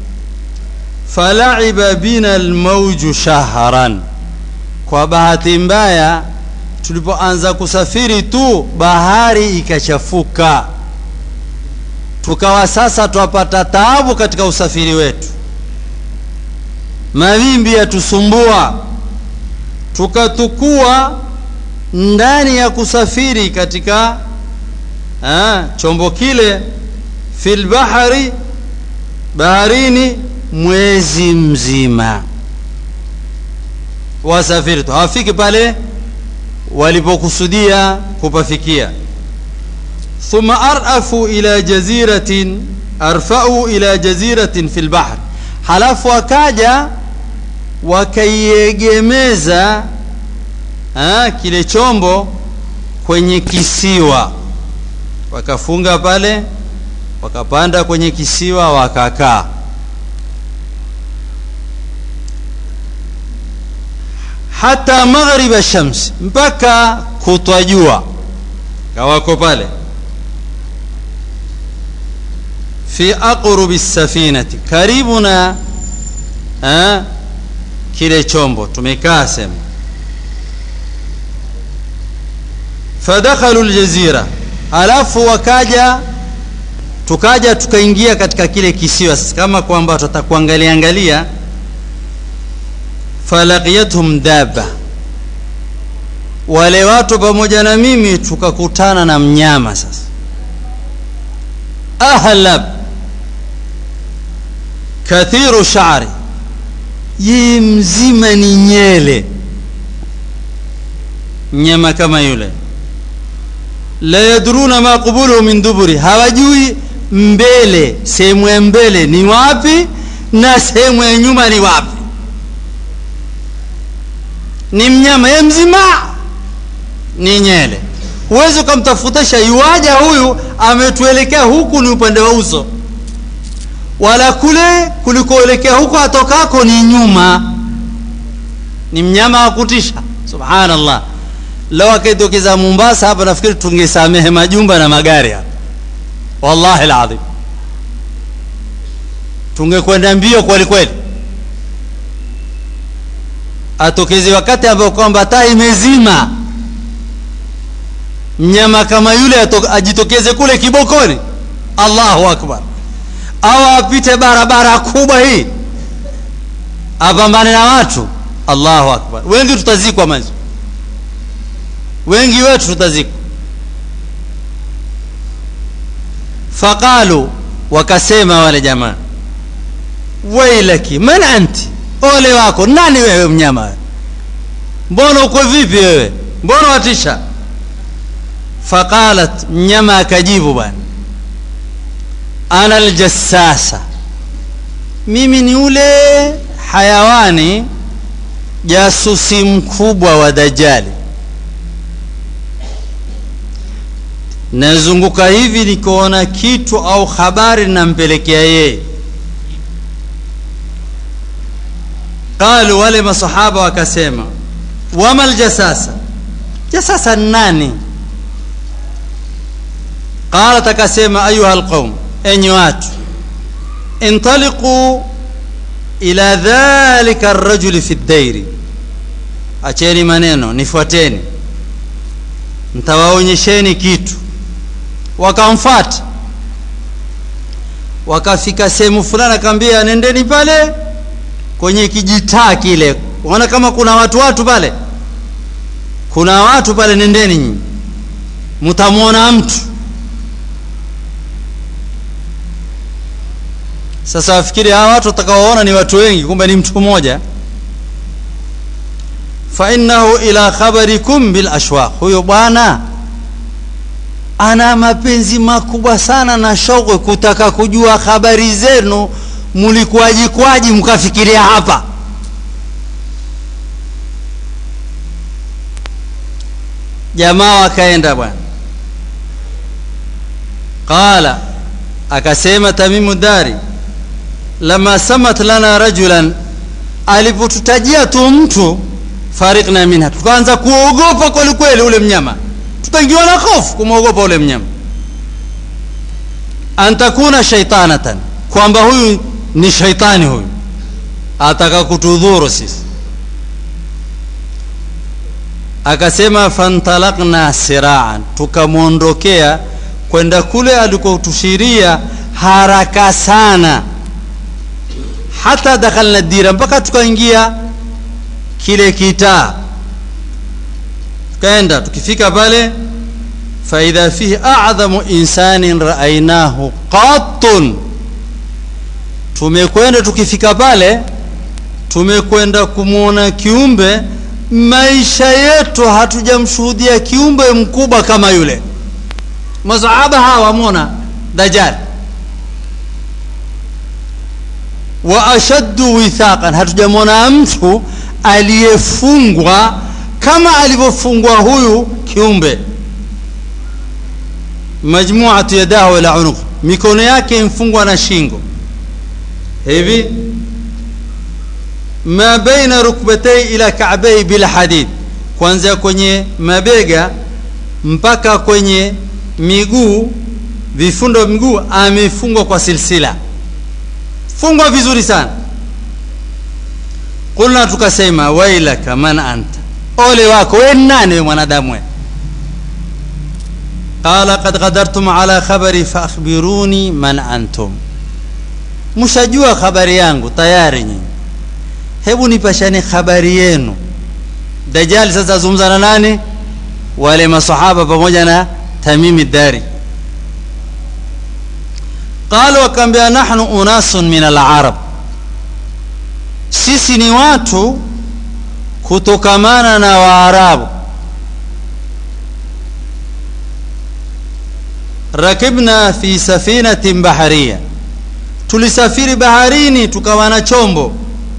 falaiba bina almauju shahran kwa bahati mbaya tulipoanza kusafiri tu bahari ikachafuka tukawa sasa twapata taabu katika usafiri wetu mawimbi yatusumbua tukatukua ndani ya kusafiri katika ha, chombo kile fil bahari baharini mwezi mzima wasafiri tu hawafiki pale walipokusudia kupafikia thumma arafu ila jaziratin arfau ila jaziratin fi lbahr halafu wakaja wakaiegemeza kile chombo kwenye kisiwa wakafunga pale wakapanda kwenye kisiwa wakakaa hata maghriba shams mpaka kutwa jua kawako pale fi aqrubi safinati karibu na ha, kile chombo tumekaa sema fadakhalu ljazira alafu wakaja tukaja tukaingia katika kile kisiwa kama kwamba tutakuangalia angalia falaqiyathum daba wale watu pamoja na mimi tukakutana na mnyama sasa ahlab kathiru shari yeye mzima ni nyele mnyama kama yule la yadruna ma qubuluhu min duburi hawajui mbele sehemu ya mbele ni wapi na sehemu ya nyuma ni wapi ni mnyama ye mzima ni nyele huwezi ukamtafutisha iwaja huyu ametuelekea huku ni upande wa uso wala kule kulikoelekea huko atokako ni nyuma ni mnyama wa kutisha subhanallah lao akitokeza mombasa hapa nafikiri tungesamehe majumba na magari hapa wallahi ladhim tungekwenda mbio kweli kweli atokeze wakati ambao kwamba taa imezima mnyama kama yule ajitokeze kule kibokoni allahu akbar au apite barabara kubwa hii apambane na watu allahu akbar wengi tutazikwa mazi wengi wetu tutazikwa faqalu wakasema wale jamaa wailaki man anti ole wako nani wewe mnyama mbona uko vipi wewe mbona watisha faqalat mnyama akajibu bwana ana aljassasa mimi ni ule hayawani jasusi mkubwa wa dajali nazunguka hivi nikaona kitu au habari nampelekea yeye qalu wale masahaba wakasema wama ljasasa jasasa nani qalat akasema ayuha lqaum enyi watu intaliquu ila dhalika arrajuli fi ddairi acheni maneno nifuateni ntawaonyesheni kitu wakamfata wakafika sehemu fulani akaambia nendeni pale kwenye kijitaa kile unaona kama kuna watu watu pale kuna watu pale nendeni nyinyi mtamwona mtu sasa wafikiri hawa watu watakaoona ni watu wengi kumbe ni mtu mmoja fainahu ila khabarikum bil ashwaq huyo bwana ana mapenzi makubwa sana na shauku kutaka kujua habari zenu mlikuwaji kwaji mkafikiria hapa jamaa wakaenda bwana qala akasema tamimu dari lama samat lana rajulan alipotutajia tu mtu farikna minha tukaanza kuogopa kweli kweli ule mnyama tukaingiwa na hofu kumwogopa ule mnyama an takuna shaitanatan kwamba huyu ni shaitani huyu ataka kutudhuru sisi akasema fantalakna siraan tukamwondokea kwenda kule alikotushiria haraka sana hata dakhalna dira mpaka tukaingia kile kitaa tukaenda tukifika pale faidha fihi a'dhamu insanin raainahu qattun tumekwenda tukifika pale tumekwenda kumwona kiumbe maisha yetu hatujamshuhudia kiumbe mkubwa kama yule masahaba hawa wamwona dajjal wa ashaddu withaqan hatujamwona mtu aliyefungwa kama alivyofungwa huyu kiumbe majmuatu yadahu ila unuq mikono yake imfungwa na shingo hivi ma baina rukbatei ila ka'bai bila hadid kuanzia kwenye mabega mpaka kwenye miguu vifundo vya miguu amefungwa kwa silsila fungwa vizuri sana kulna tukasema wailaka man anta ole wako we nani we mwanadamu we qala qad qadartum ala khabari faakhbiruni man antum mshajua habari yangu tayari nyinyi hebu nipashane habari yenu dajali sasa azungumza na nani wale masahaba pamoja na tamimi dari qalu wakaambia nahnu unasun min alarab sisi ni watu kutokamana na waarabu rakibna fi safinatin bahariya tulisafiri baharini tukawa na chombo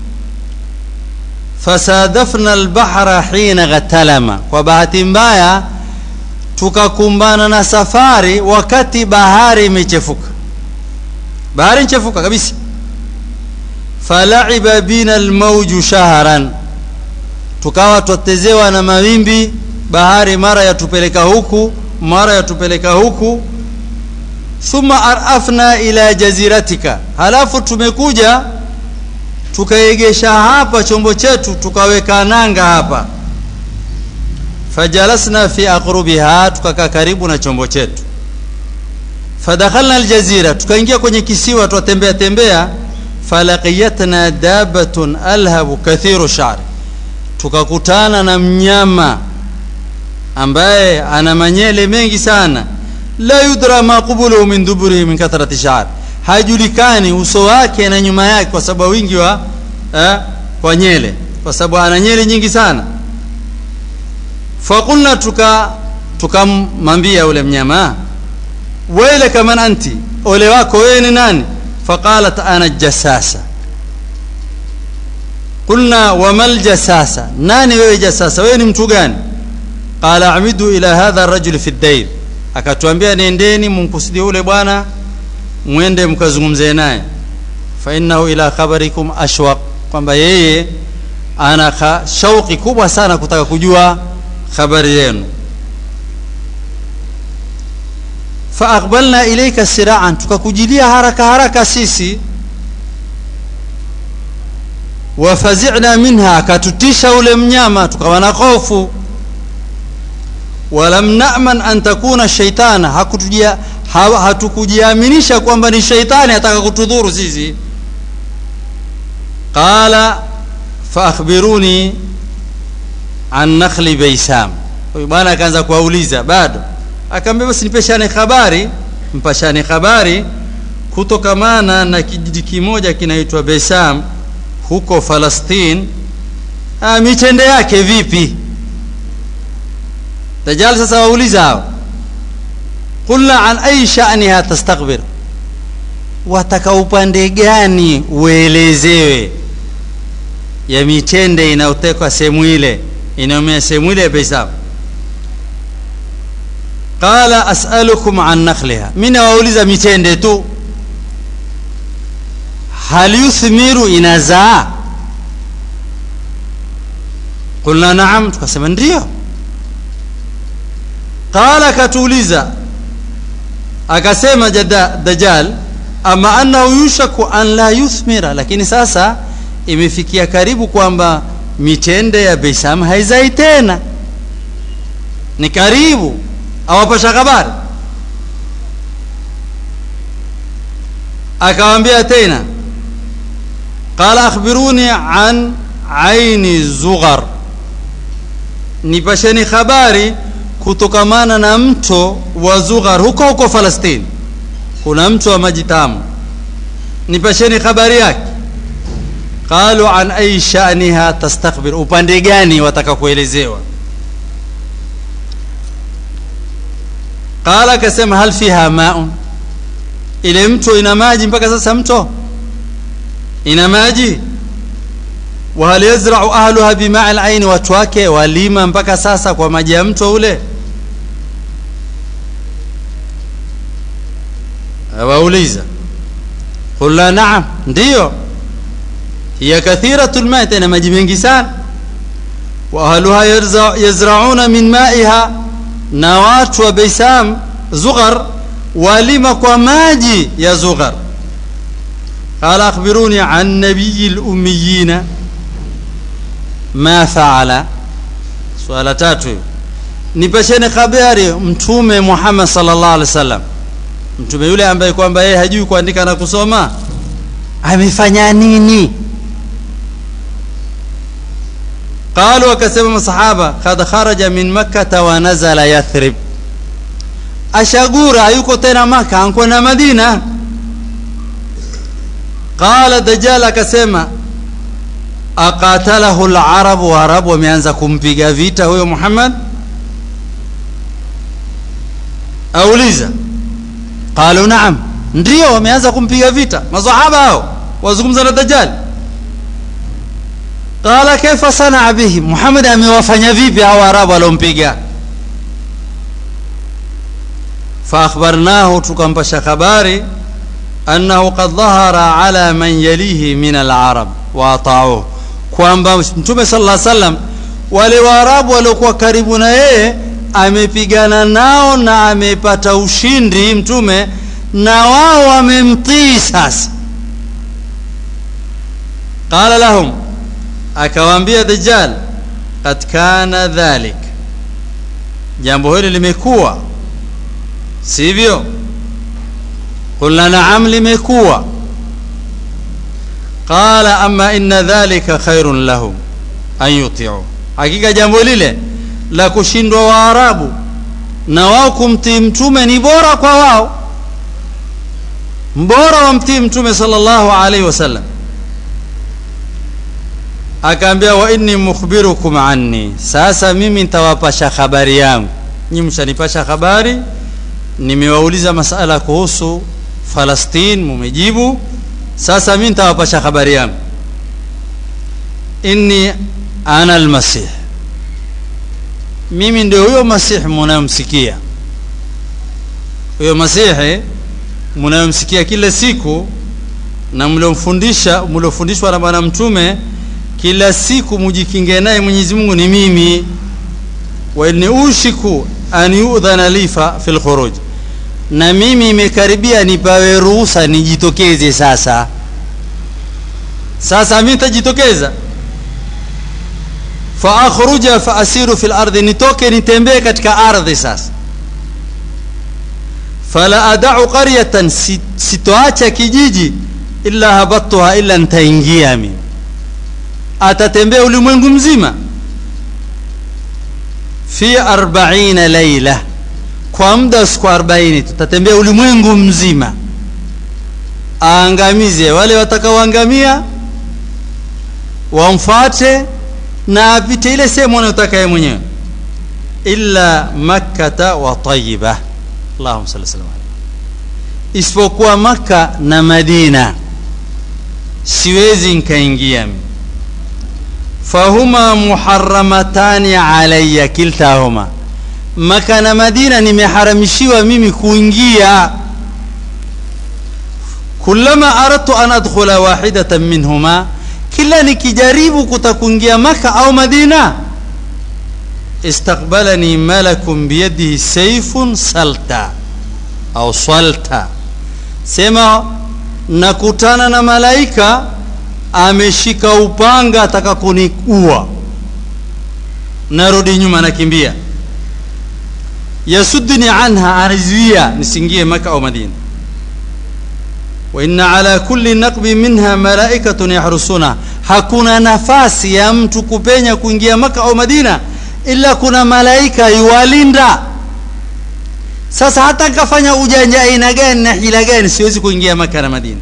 fasadafna albahra hina ghatalama kwa bahati mbaya tukakumbana na safari wakati bahari imechefuka bahari nchefuka kabisa falaiba bina almauju shahran tukawa twatezewa na mawimbi bahari mara yatupeleka huku mara yatupeleka huku thumma arafna ila jaziratika halafu tumekuja tukaegesha hapa chombo chetu tukaweka nanga hapa fajalasna fi aqrubiha tukakaa karibu na chombo chetu fadakhalna aljazira tukaingia kwenye kisiwa twatembea tembea falaqiyatna dabatun alhabu kathiru shari tukakutana na mnyama ambaye ana manyele mengi sana la yudra ma qubuluhu min duburihi min kathrati sha'r hajulikani uso wake na nyuma yake kwa sababu wingi wa eh, kwa nyele kwa sababu ana nyele nyingi sana faqulna tuka tukamwambia ule mnyama wailaka man anti ole wako wewe ni nani faqalat ana jasasa qulna wamal jasasa nani wewe jasasa wewe ni mtu gani qala amidu ila hadha rajul fi dair akatuambia nendeni mumkusudie ule bwana mwende mkazungumze naye fa innahu ila khabarikum ashwaq kwamba yeye ana shauki kubwa sana kutaka kujua habari yenu fa aqbalna ilayka siraan tukakujilia haraka haraka sisi wafazina minha akatutisha ule mnyama tukawa na hofu walam naman an takuna shaitana hakutujia hatukujiaminisha kwamba ni shaitani ataka kutudhuru sisi qala faakhbiruni an nakhli baisam huyu bwana akaanza kuwauliza bado akaambia basi nipeshane habari mpashane habari kutokamana na kijiji kimoja kinaitwa Besam huko Falastini ah, mitende yake vipi Dajjal sasa wauliza hao qulna an ayi sha'niha tastakbir wataka upande gani uelezewe ya mitende inayotekwa sehemu ile inayomea sehemu ile ya Beisam qala as'alukum an nakhliha mimi nawauliza mitende tu hal yuthmiru inazaa qulna naam tukasema ndio qala katuuliza akasema jada dajjal ama annahu yushaku an la yuthmira lakini sasa imefikia karibu kwamba mitende ya Beisam haizai tena ni karibu awapasha habari akawambia tena qala akhbiruni an aini zughar nipasheni habari kutokamana na mto wa zughar huko huko falastini kuna mto wa maji tamu nipasheni habari yake qalu an ayi sha'niha tastakbir upande gani wataka kuelezewa qala akasema hal fiha ma'un ile mto ina maji mpaka sasa mto ina maji wa hal yazra'u ahluha bima'i al-ayn watu wake walima mpaka sasa kwa maji ya mto ule wauliza qulna na'am ndio hiya kathiratul ma tena maji mengi sana wa ahluha yazra'una min ma'iha na watu wa Beisam Zughar walima kwa maji ya Zughar qala akhbiruni an nabiyil ummiyina ma faala swala tatu nipasheni habari mtume Muhammad sallallahu alaihi wasallam mtume yule ambaye kwamba yeye hajui kuandika na kusoma amefanya nini qalu wakasema masahaba kad kharaja min makkah wa nazala yathrib ashagura hayuko tena maka anko na madina qala dajjal akasema aqatalahu al-arab wa arab wameanza kumpiga vita huyo Muhammad auliza qalu naam ndio wameanza kumpiga vita masahaba hao wazungumza na dajjal qala kaifa sanaa bihi Muhammad amewafanya vipi hao arabu waliompiga فأخبرناه تكمبش خباري أنه قد ظهر على من يليه من العرب وأطاعوه kwamba mtume sallallahu alaihi wasallam wale waarabu waliokuwa karibu na yeye amepigana nao na amepata ushindi mtume na wao wamemtii sasa qala lahum akawaambia dajjal kad kana dhalik jambo hili limekuwa sivyo qulna naam limekuwa qala ama inna dhalika khairun lahum an yuti'u hakika jambo lile la kushindwa waarabu na wao kumtii mtume ni bora kwa wao mbora wamtii mtume sallallahu alaihi wasallam akaambia wa inni mukhbirukum anni sasa mimi nitawapasha habari yangu nyinyi mshanipasha habari nimewauliza masala kuhusu Falastini mumejibu sasa mimi nitawapasha habari yangu inni ana almasih mimi ndio huyo masihi mnayomsikia huyo masihi mnayomsikia kila siku na mliomfundisha mliofundishwa na bwana mtume kila siku mujikinge naye Mwenyezi Mungu ni mimi wa inni ushiku an yu'dhana li fil khuruj na mimi imekaribia nipawe ruhusa nijitokeze sasa sasa mimi nitajitokeza fa akhruja fa asiru fil ardi nitoke nitembee katika ardhi sasa fala adau qaryatan sitoacha kijiji illa habattuha illa nitaingia mimi atatembea ulimwengu mzima fi arbaina laila kwa muda wa siku arobaini tutatembea ulimwengu mzima aangamize wale watakaoangamia wamfuate na apite ile sehemu anayotaka yeye mwenyewe illa makkata wa tayiba allahumma salli sallam isipokuwa makka na madina siwezi nkaingia mimi fahuma muharamatani alaya kiltahuma maka na madina nimeharamishiwa mimi kuingia kulama aradtu an adkhula wahidatan minhuma kila nikijaribu kutakuingia maka au madina istaqbalani malakun biyadihi saifun salta au salta sema nakutana na malaika ameshika upanga ataka kuniua narudi nyuma nakimbia yasudduni anha anizuia nisingie maka au madina وإن على كل نقب منها ملائكة يحرسونها hakuna nafasi ya mtu kupenya kuingia maka au madina ila kuna malaika yuwalinda sasa hata kafanya ujanja aina gani na hila gani siwezi kuingia maka na madina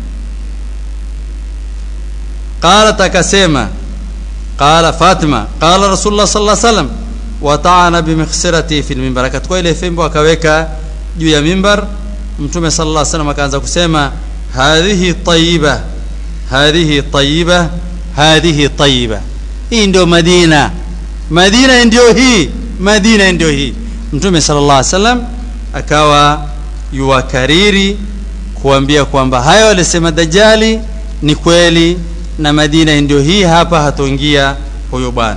qalat akasema qala fatima qala rasulullah sallallahu alaihi wasallam wataana bimikhsirati fi lmimbar akachukua ile fimbo akaweka juu ya mimbar mtume sallallahu alaihi wasallam akaanza kusema hadhihi tayiba hadhihi tayiba hadhihi tayiba hii ndio madina madina ndio hii madina ndio hii mtume sallallahu alaihi wasallam akawa yuwakariri kuambia kwamba hayo alisema dajali ni kweli na madina ndio hii hapa hatoingia huyo bwana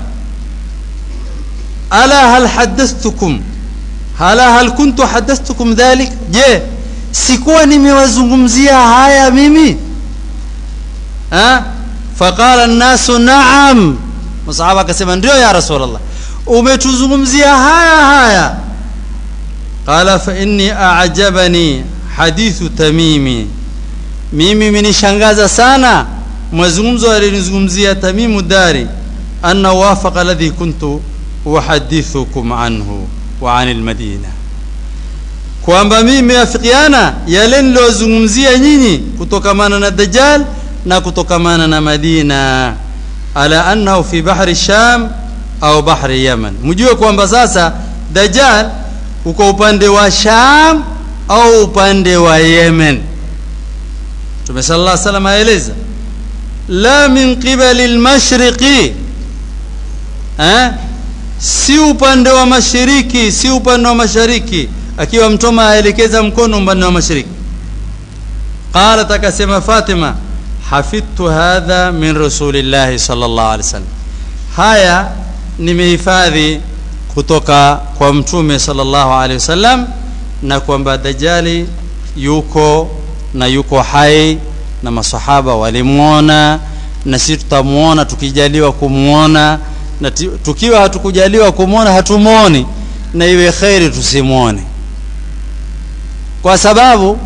ala hal hadathtukum hala hal kuntu hadathtukum dhalik je sikuwa nimewazungumzia haya mimi ha faqala nnasu naam masahaba akasema ndio ya rasulllah umetuzungumzia haya haya qala fa inni ajabani hadithu tamimi mimi minishangaza sana mazungumzo alinizungumzia tamimu dari anna wafaqa alladhi kuntu uhadithukum anhu wa anil madina kwamba mimi meafikiana yale niliyozungumzia nyinyi kutokamana na dajjal na kutokamana na madina ala annahu fi bahri sham au bahri yaman mjue kwamba sasa dajjal uko upande wa sham au upande wa yemen mtume sallallahu alaihi wasallam aeleza la min qibali lmashriqi eh? si upande wa mashariki si upande wa mashariki akiwa mtoma aelekeza mkono upande wa mashariki qalat akasema fatima hafidtu hadha min rasulillahi sallallahu alaihi wasallam haya nimehifadhi kutoka kwa mtume sallallahu alaihi wasallam na kwamba dajali yuko na yuko hai na masahaba walimwona na sisi tutamwona tukijaliwa kumwona na tukiwa hatukujaliwa kumwona hatumwoni na iwe kheri tusimwone kwa sababu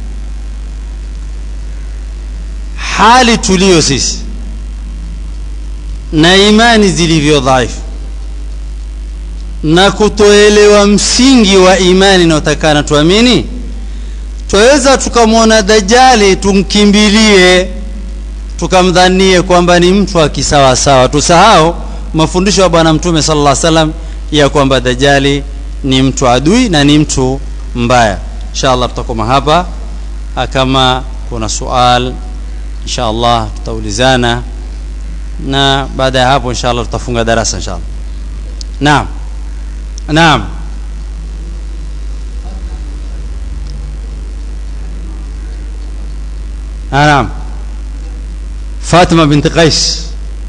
hali tulio sisi na imani zilivyo dhaifu na kutoelewa msingi wa imani inayotakana tuamini twaweza tukamwona dajali tumkimbilie tukamdhanie kwamba ni mtu akisawasawa tusahau mafundisho ya bwana mtume sala llah salam ya kwamba dajali ni mtu adui na ni mtu mbaya insha allah tutakoma hapa kama kuna sual insha allah tutaulizana na baada ya hapo insha allah tutafunga darasa insha allah naam naam نعم فاطمة بنت قيس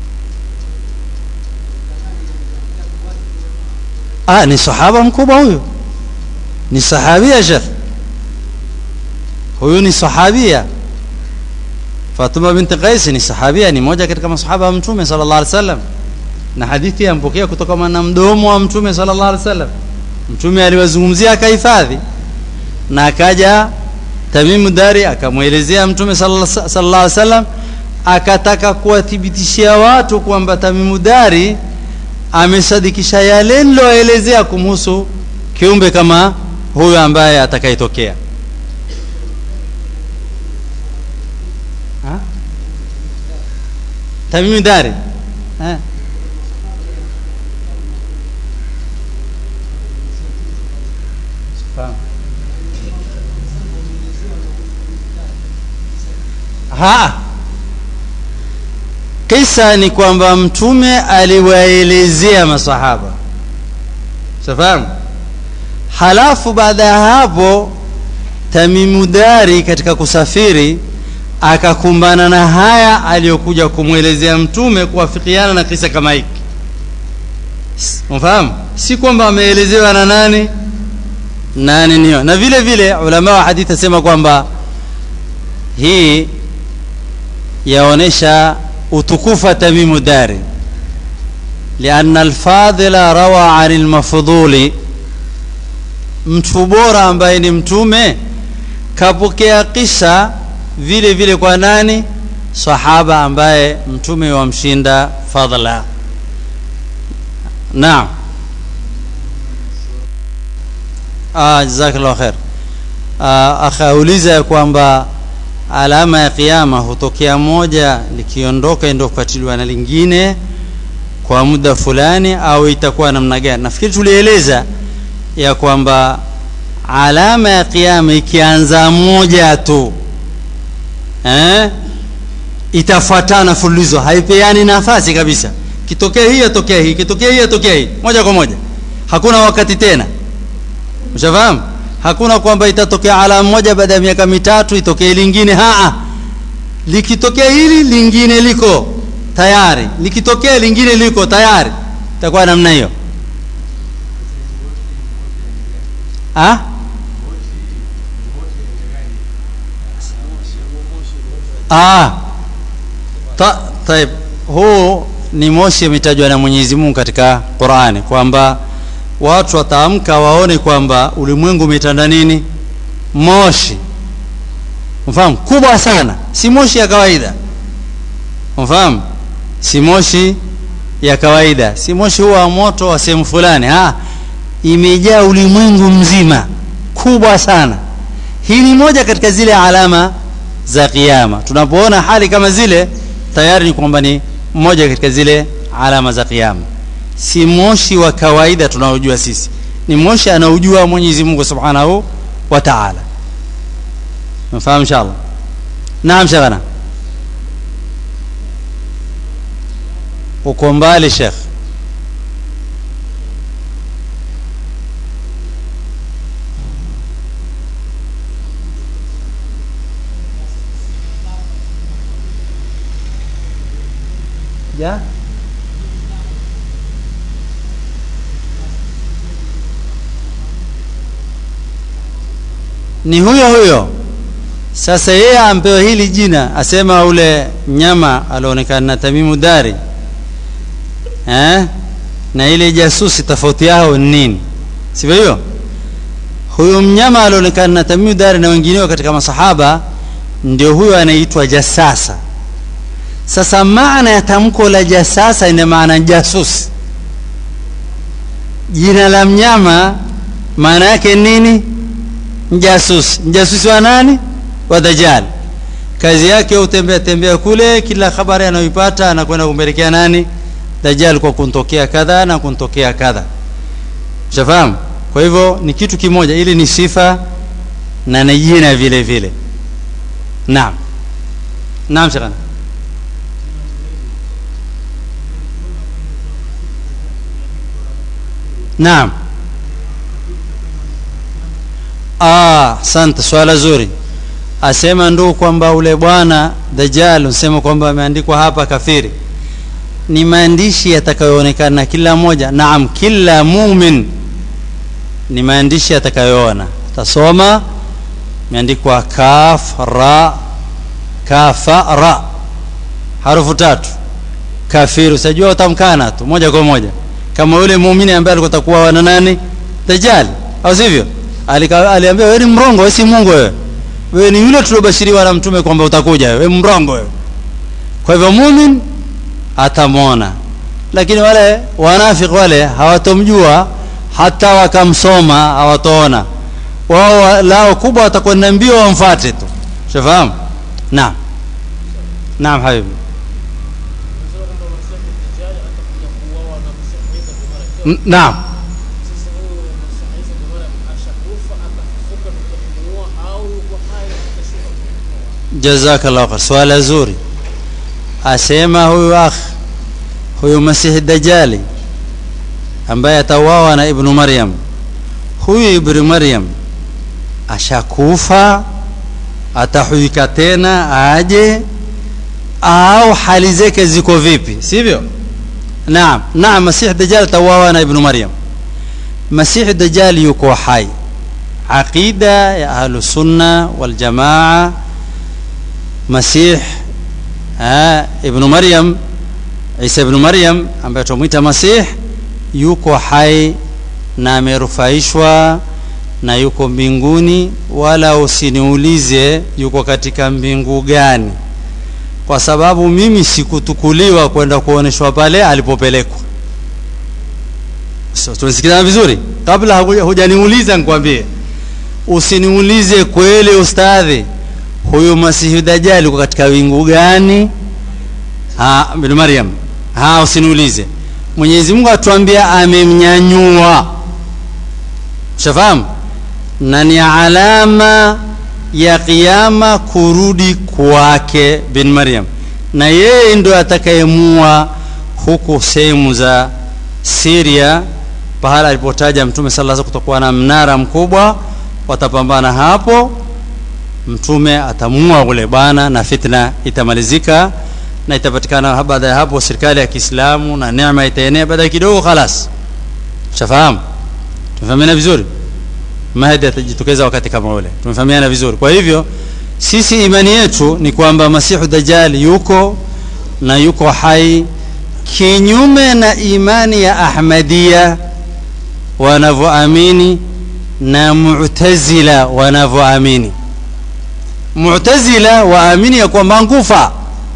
ah ni sahaba mkubwa huyu ni sahabia shekh huyu ni sahabia fatuma binti qais ni sahabia ni moja katika masahaba wa mtume sala llah alih wasallam na hadithi yampokea kutoka na mdomo wa mtume sala llah alih wasallam mtume aliwazungumzia akahifadhi na akaja tamimu dari akamwelezea mtume sallallahu alaihi wasallam akataka kuwathibitishia watu kwamba tamimu dari amesadikisha yale niloelezea kumhusu kiumbe kama huyo ambaye atakayetokea Ha? Tamimi Dari Ha? Fahamu. Ha. Kisa ni kwamba mtume aliwaelezea masahaba. Safahamu? Halafu baada ya hapo Tamimu Dari katika kusafiri akakumbana na haya aliyokuja kumwelezea mtume kuwafikiana na kisa kama hiki. Unafahamu? Si kwamba ameelezewa na nani nani niyo. Na vile vile ulama wa hadithi asema kwamba hii yaonesha utukufu Tamimu Dari لأن الفاضل روى عن المفضول mtu bora ambaye ni mtume kapokea kisa vile vile kwa nani sahaba ambaye mtume wamshinda fadla naam ah jazakallahu khair ah akauliza ya kwamba alama ya kiyama hutokea moja likiondoka ndio kufuatiliwa na lingine kwa muda fulani au itakuwa namna gani nafikiri tulieleza ya kwamba alama ya kiyama ikianza moja tu eh, itafuatana fululizo haipeani nafasi kabisa kitokea hii atokea hii kitokea hii atokea hii moja kwa moja hakuna wakati tena ushafahamu hakuna kwamba itatokea alama moja baada ya miaka mitatu itokee lingine haa likitokea hili lingine liko tayari likitokea lingine liko tayari itakuwa namna hiyo ah ah ta, taib huu ni moshi umetajwa na Mwenyezi Mungu katika Qur'ani kwamba watu wataamka waone kwamba ulimwengu umetanda nini moshi mfahamu kubwa sana si moshi ya kawaida mfahamu si moshi ya kawaida si moshi huwa moto wa sehemu fulani ah imejaa ulimwengu mzima kubwa sana hii ni moja katika zile alama za kiyama tunapoona hali kama zile tayari ni kwamba ni moja katika zile alama za kiyama si moshi wa kawaida tunaojua sisi ni moshi anaojua Mwenyezi Mungu Subhanahu wa Ta'ala mfahamu inshallah naam shagana uko mbali Sheikh ya ni huyo huyo sasa yeye ampewa hili jina asema ule mnyama alionekana na Tamimu Dari eh? na ile jasusi tofauti yao ni nini sivyo hiyo huyo mnyama alionekana na Tamimu Dari na wengineo katika masahaba ndio huyo anaitwa jasasa sasa maana ya tamko la jasasa ina maana jasusi jina la mnyama maana yake nini mjasusi mjasusi wa nani wa dajjal kazi yake utembea tembea kule kila habari anayoipata anakwenda kumpelekea nani dajjal kwa kuntokea kadha na kuntokea kadha ushafahamu kwa hivyo ni kitu kimoja ili ni sifa na ni jina vile vile naam naam shekana naam ah asante swala zuri asema ndugu kwamba ule bwana dajjal unasema kwamba ameandikwa hapa kafiri ni maandishi yatakayoonekana kila moja naam kila mumin ni maandishi yatakayoona utasoma imeandikwa kaf ra kafa ra harufu tatu kafiri usajua utamkana tu moja kwa moja kama yule muumini ambaye alikuwa takuwa na nani dajjal au sivyo aliambia wewe ni mrongo wewe si Mungu wewe wewe ni yule tuliobashiriwa na mtume kwamba utakuja wewe mrongo wewe kwa hivyo mumin atamwona lakini wale wanafiki wale hawatomjua hata wakamsoma hawatoona wao lao kubwa watakwenda mbio wamfuate tu shafahamu naam naam habibi N- naam jazakallahu khair swala zuri asema huyu akh huyu masihi dajali ambaye atauawa na ibnu maryam huyu ibnu maryam ashakufa atahuika tena aje au hali zake ziko vipi sivyo naam naam masihi dajali atauawa na ibnu maryam masihi dajali yuko hai aqida ya ahlusunna waljamaa masih ah, ibnu maryam isa ibnu maryam ambaye tumwita masih yuko hai na amerufaishwa na yuko mbinguni wala usiniulize yuko katika mbingu gani kwa sababu mimi sikutukuliwa kwenda kuoneshwa pale alipopelekwa so, tumesikizana vizuri kabla hakuja- hujaniuliza nikwambie usiniulize kweli ustadhi huyu masihi dajali uko katika wingu gani ha, bin maryam ha usiniulize mwenyezi mungu atuambia amemnyanyua shafahamu na ni alama ya kiama kurudi kwake bin maryam na yeye ndo atakayemua huku sehemu za siria pahala alipotaja mtume sala sa kutokuwa na mnara mkubwa watapambana hapo mtume atamua ule bwana na fitna itamalizika na itapatikana baada ya hapo serikali ya kiislamu na neema itaenea baada ya kidogo khalas shafahamu tumefahamiana vizuri mahdi atajitokeza wakati kama ule tumefahamiana vizuri kwa hivyo sisi imani yetu ni kwamba masihu dajali yuko na yuko hai kinyume na imani ya ahmadia wanavyoamini na mu'tazila wanavyoamini mu'tazila waamini ya kwamba ngufa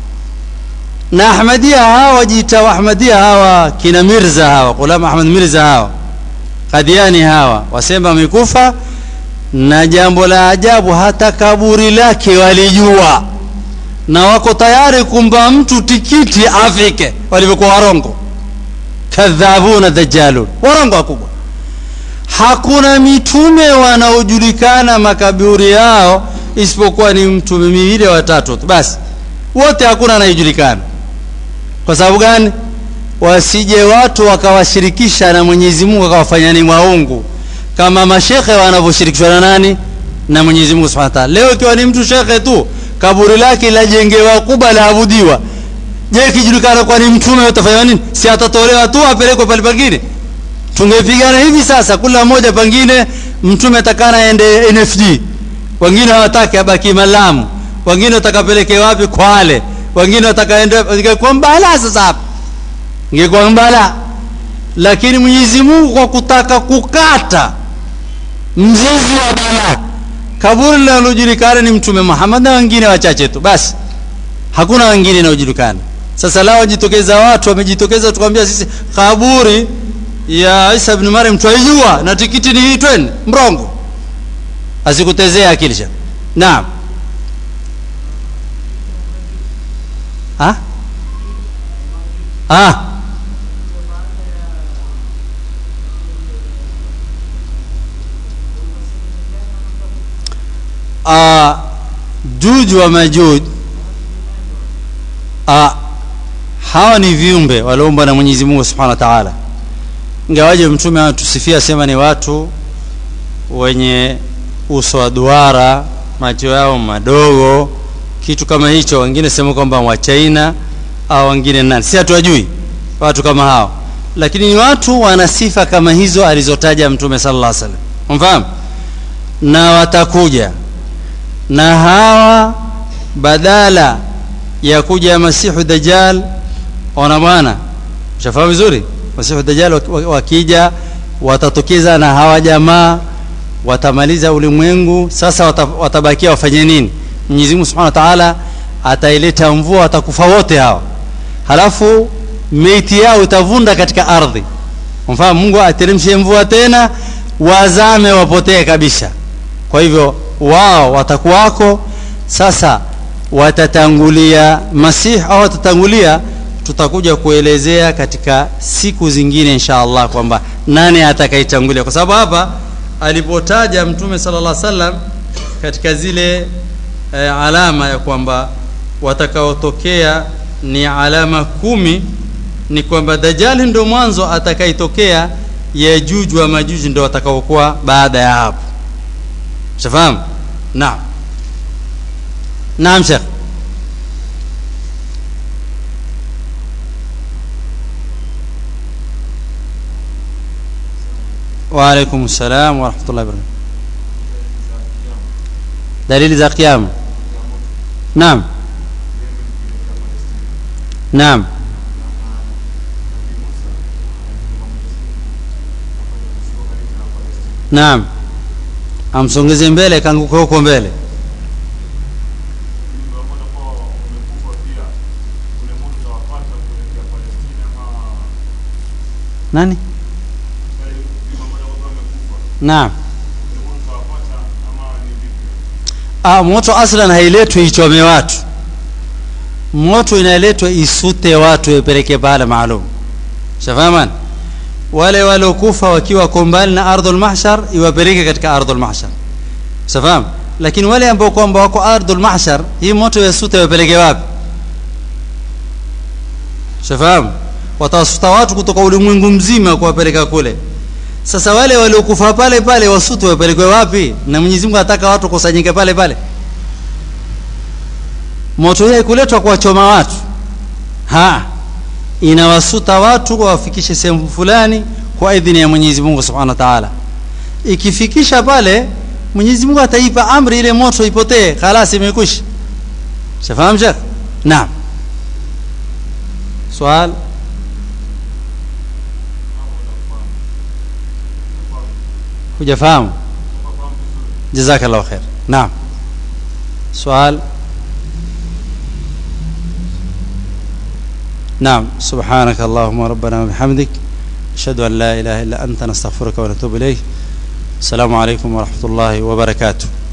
na ahmadia hawa wajiita ahmadia hawa kina mirza hawa ghulam ahmad mirza hawa kadiani hawa wasema amekufa na jambo la ajabu hata kaburi lake walijua na wako tayari kumpa mtu tikiti afike walivyokuwa warongo kadhabuna dajalun warongo wakubwa hakuna mitume wanaojulikana makaburi yao isipokuwa ni mtume miwili watatu tu basi wote hakuna anayejulikana kwa sababu gani wasije watu wakawashirikisha na mwenyezi mungu akawafanya ni waungu kama mashekhe wanavyoshirikishwa na nani na mwenyezi mungu subhanahu wa ta'ala leo ikiwa ni mtu shekhe tu kaburi lake lajengewa kubwa laabudiwa je ikijulikana kwa ni mtume utafanya nini si atatolewa tu apelekwe pale pengine tungepigana hivi sasa kila mmoja pengine mtume atakana aende nfd wengine hawataki abaki malamu wengine watakapeleke wapi kwale wengine watakaenda ingekuwa mbala sasa hapa ingekuwa mbala lakini mwenyezi mungu kwa kutaka kukata mzizi wa balaa kaburi linalojulikana ni mtume muhammad na wengine wachache tu basi hakuna wengine inayojulikana sasa lao wajitokeza watu wamejitokeza tukwambia sisi kaburi ya isa ibn maryam twaijua na tikiti ni hii twende mrongo asikutezea akili sha naam ha? Ah. Ah, juju wa majuj ah, hawa ni viumbe walioumbwa na Mwenyezi Mungu Subhanahu wa Ta'ala. Ingawaje mtume anatusifia sema ni watu wenye uso wa duara, macho yao madogo, kitu kama hicho. Wengine sema kwamba wa China au wengine nani, si hatuwajui watu kama hao, lakini ni watu wana sifa kama hizo alizotaja Mtume sallallahu alaihi wasallam, umfahamu, na watakuja na hawa badala ya kuja Masihu Dajjal, ona bwana, shafahamu vizuri, Masihu Dajjal wakija watatokeza na hawa jamaa watamaliza ulimwengu. Sasa watabakia wafanye nini? Mwenyezi Mungu Subhanahu wa Ta'ala ataileta mvua, watakufa wote hawa. Halafu meiti yao itavunda katika ardhi mfano mungu ateremshe mvua tena wazame wapotee kabisa kwa hivyo wao watakuwako sasa watatangulia masihi au watatangulia tutakuja kuelezea katika siku zingine insha allah kwamba nani atakaitangulia kwa sababu hapa alipotaja mtume sala llah salam katika zile e, alama ya kwamba watakaotokea ni alama kumi ni kwamba dajali ndo mwanzo atakaitokea yajuj wa majuji ndo watakaokuwa baada ya hapo shafahamu naam naam shekh وعليكم السلام ورحمة الله وبركاته دليل ذا قيام نعم نعم naam amsongeze mbele kanguka huko mbele nani naam ah, moto aslan hailetwi ichome watu moto inaletwa isute watu ipeleke pahala maalum shafahaman wale waliokufa wakiwa kombali na ardhul mahshar iwapeleke katika ardhul mahshar shafahamu lakini wale ambao kwamba wako ardhul mahshar hii moto yasute iwapeleke wapi shafahamu watawasuta watu kutoka ulimwengu mzima kuwapeleka kule sasa wale waliokufa pale pale wasutwe wapelekwe wapi na mwenyezi mungu anataka watu kusanyike pale pale moto hii haikuletwa kuwachoma watu ha inawasuta watu wawafikishe sehemu fulani kwa idhini ya mwenyezi mungu subhanahu wa taala ikifikisha pale mwenyezi mungu ataipa amri ile moto ipotee khalas imekwisha shafahamu shekh naam swal hujafahamu jazakallahu khair naam swal نعم سبحانك اللهم ربنا وبحمدك أشهد أن لا إله إلا أنت نستغفرك ونتوب إليك السلام عليكم ورحمة الله وبركاته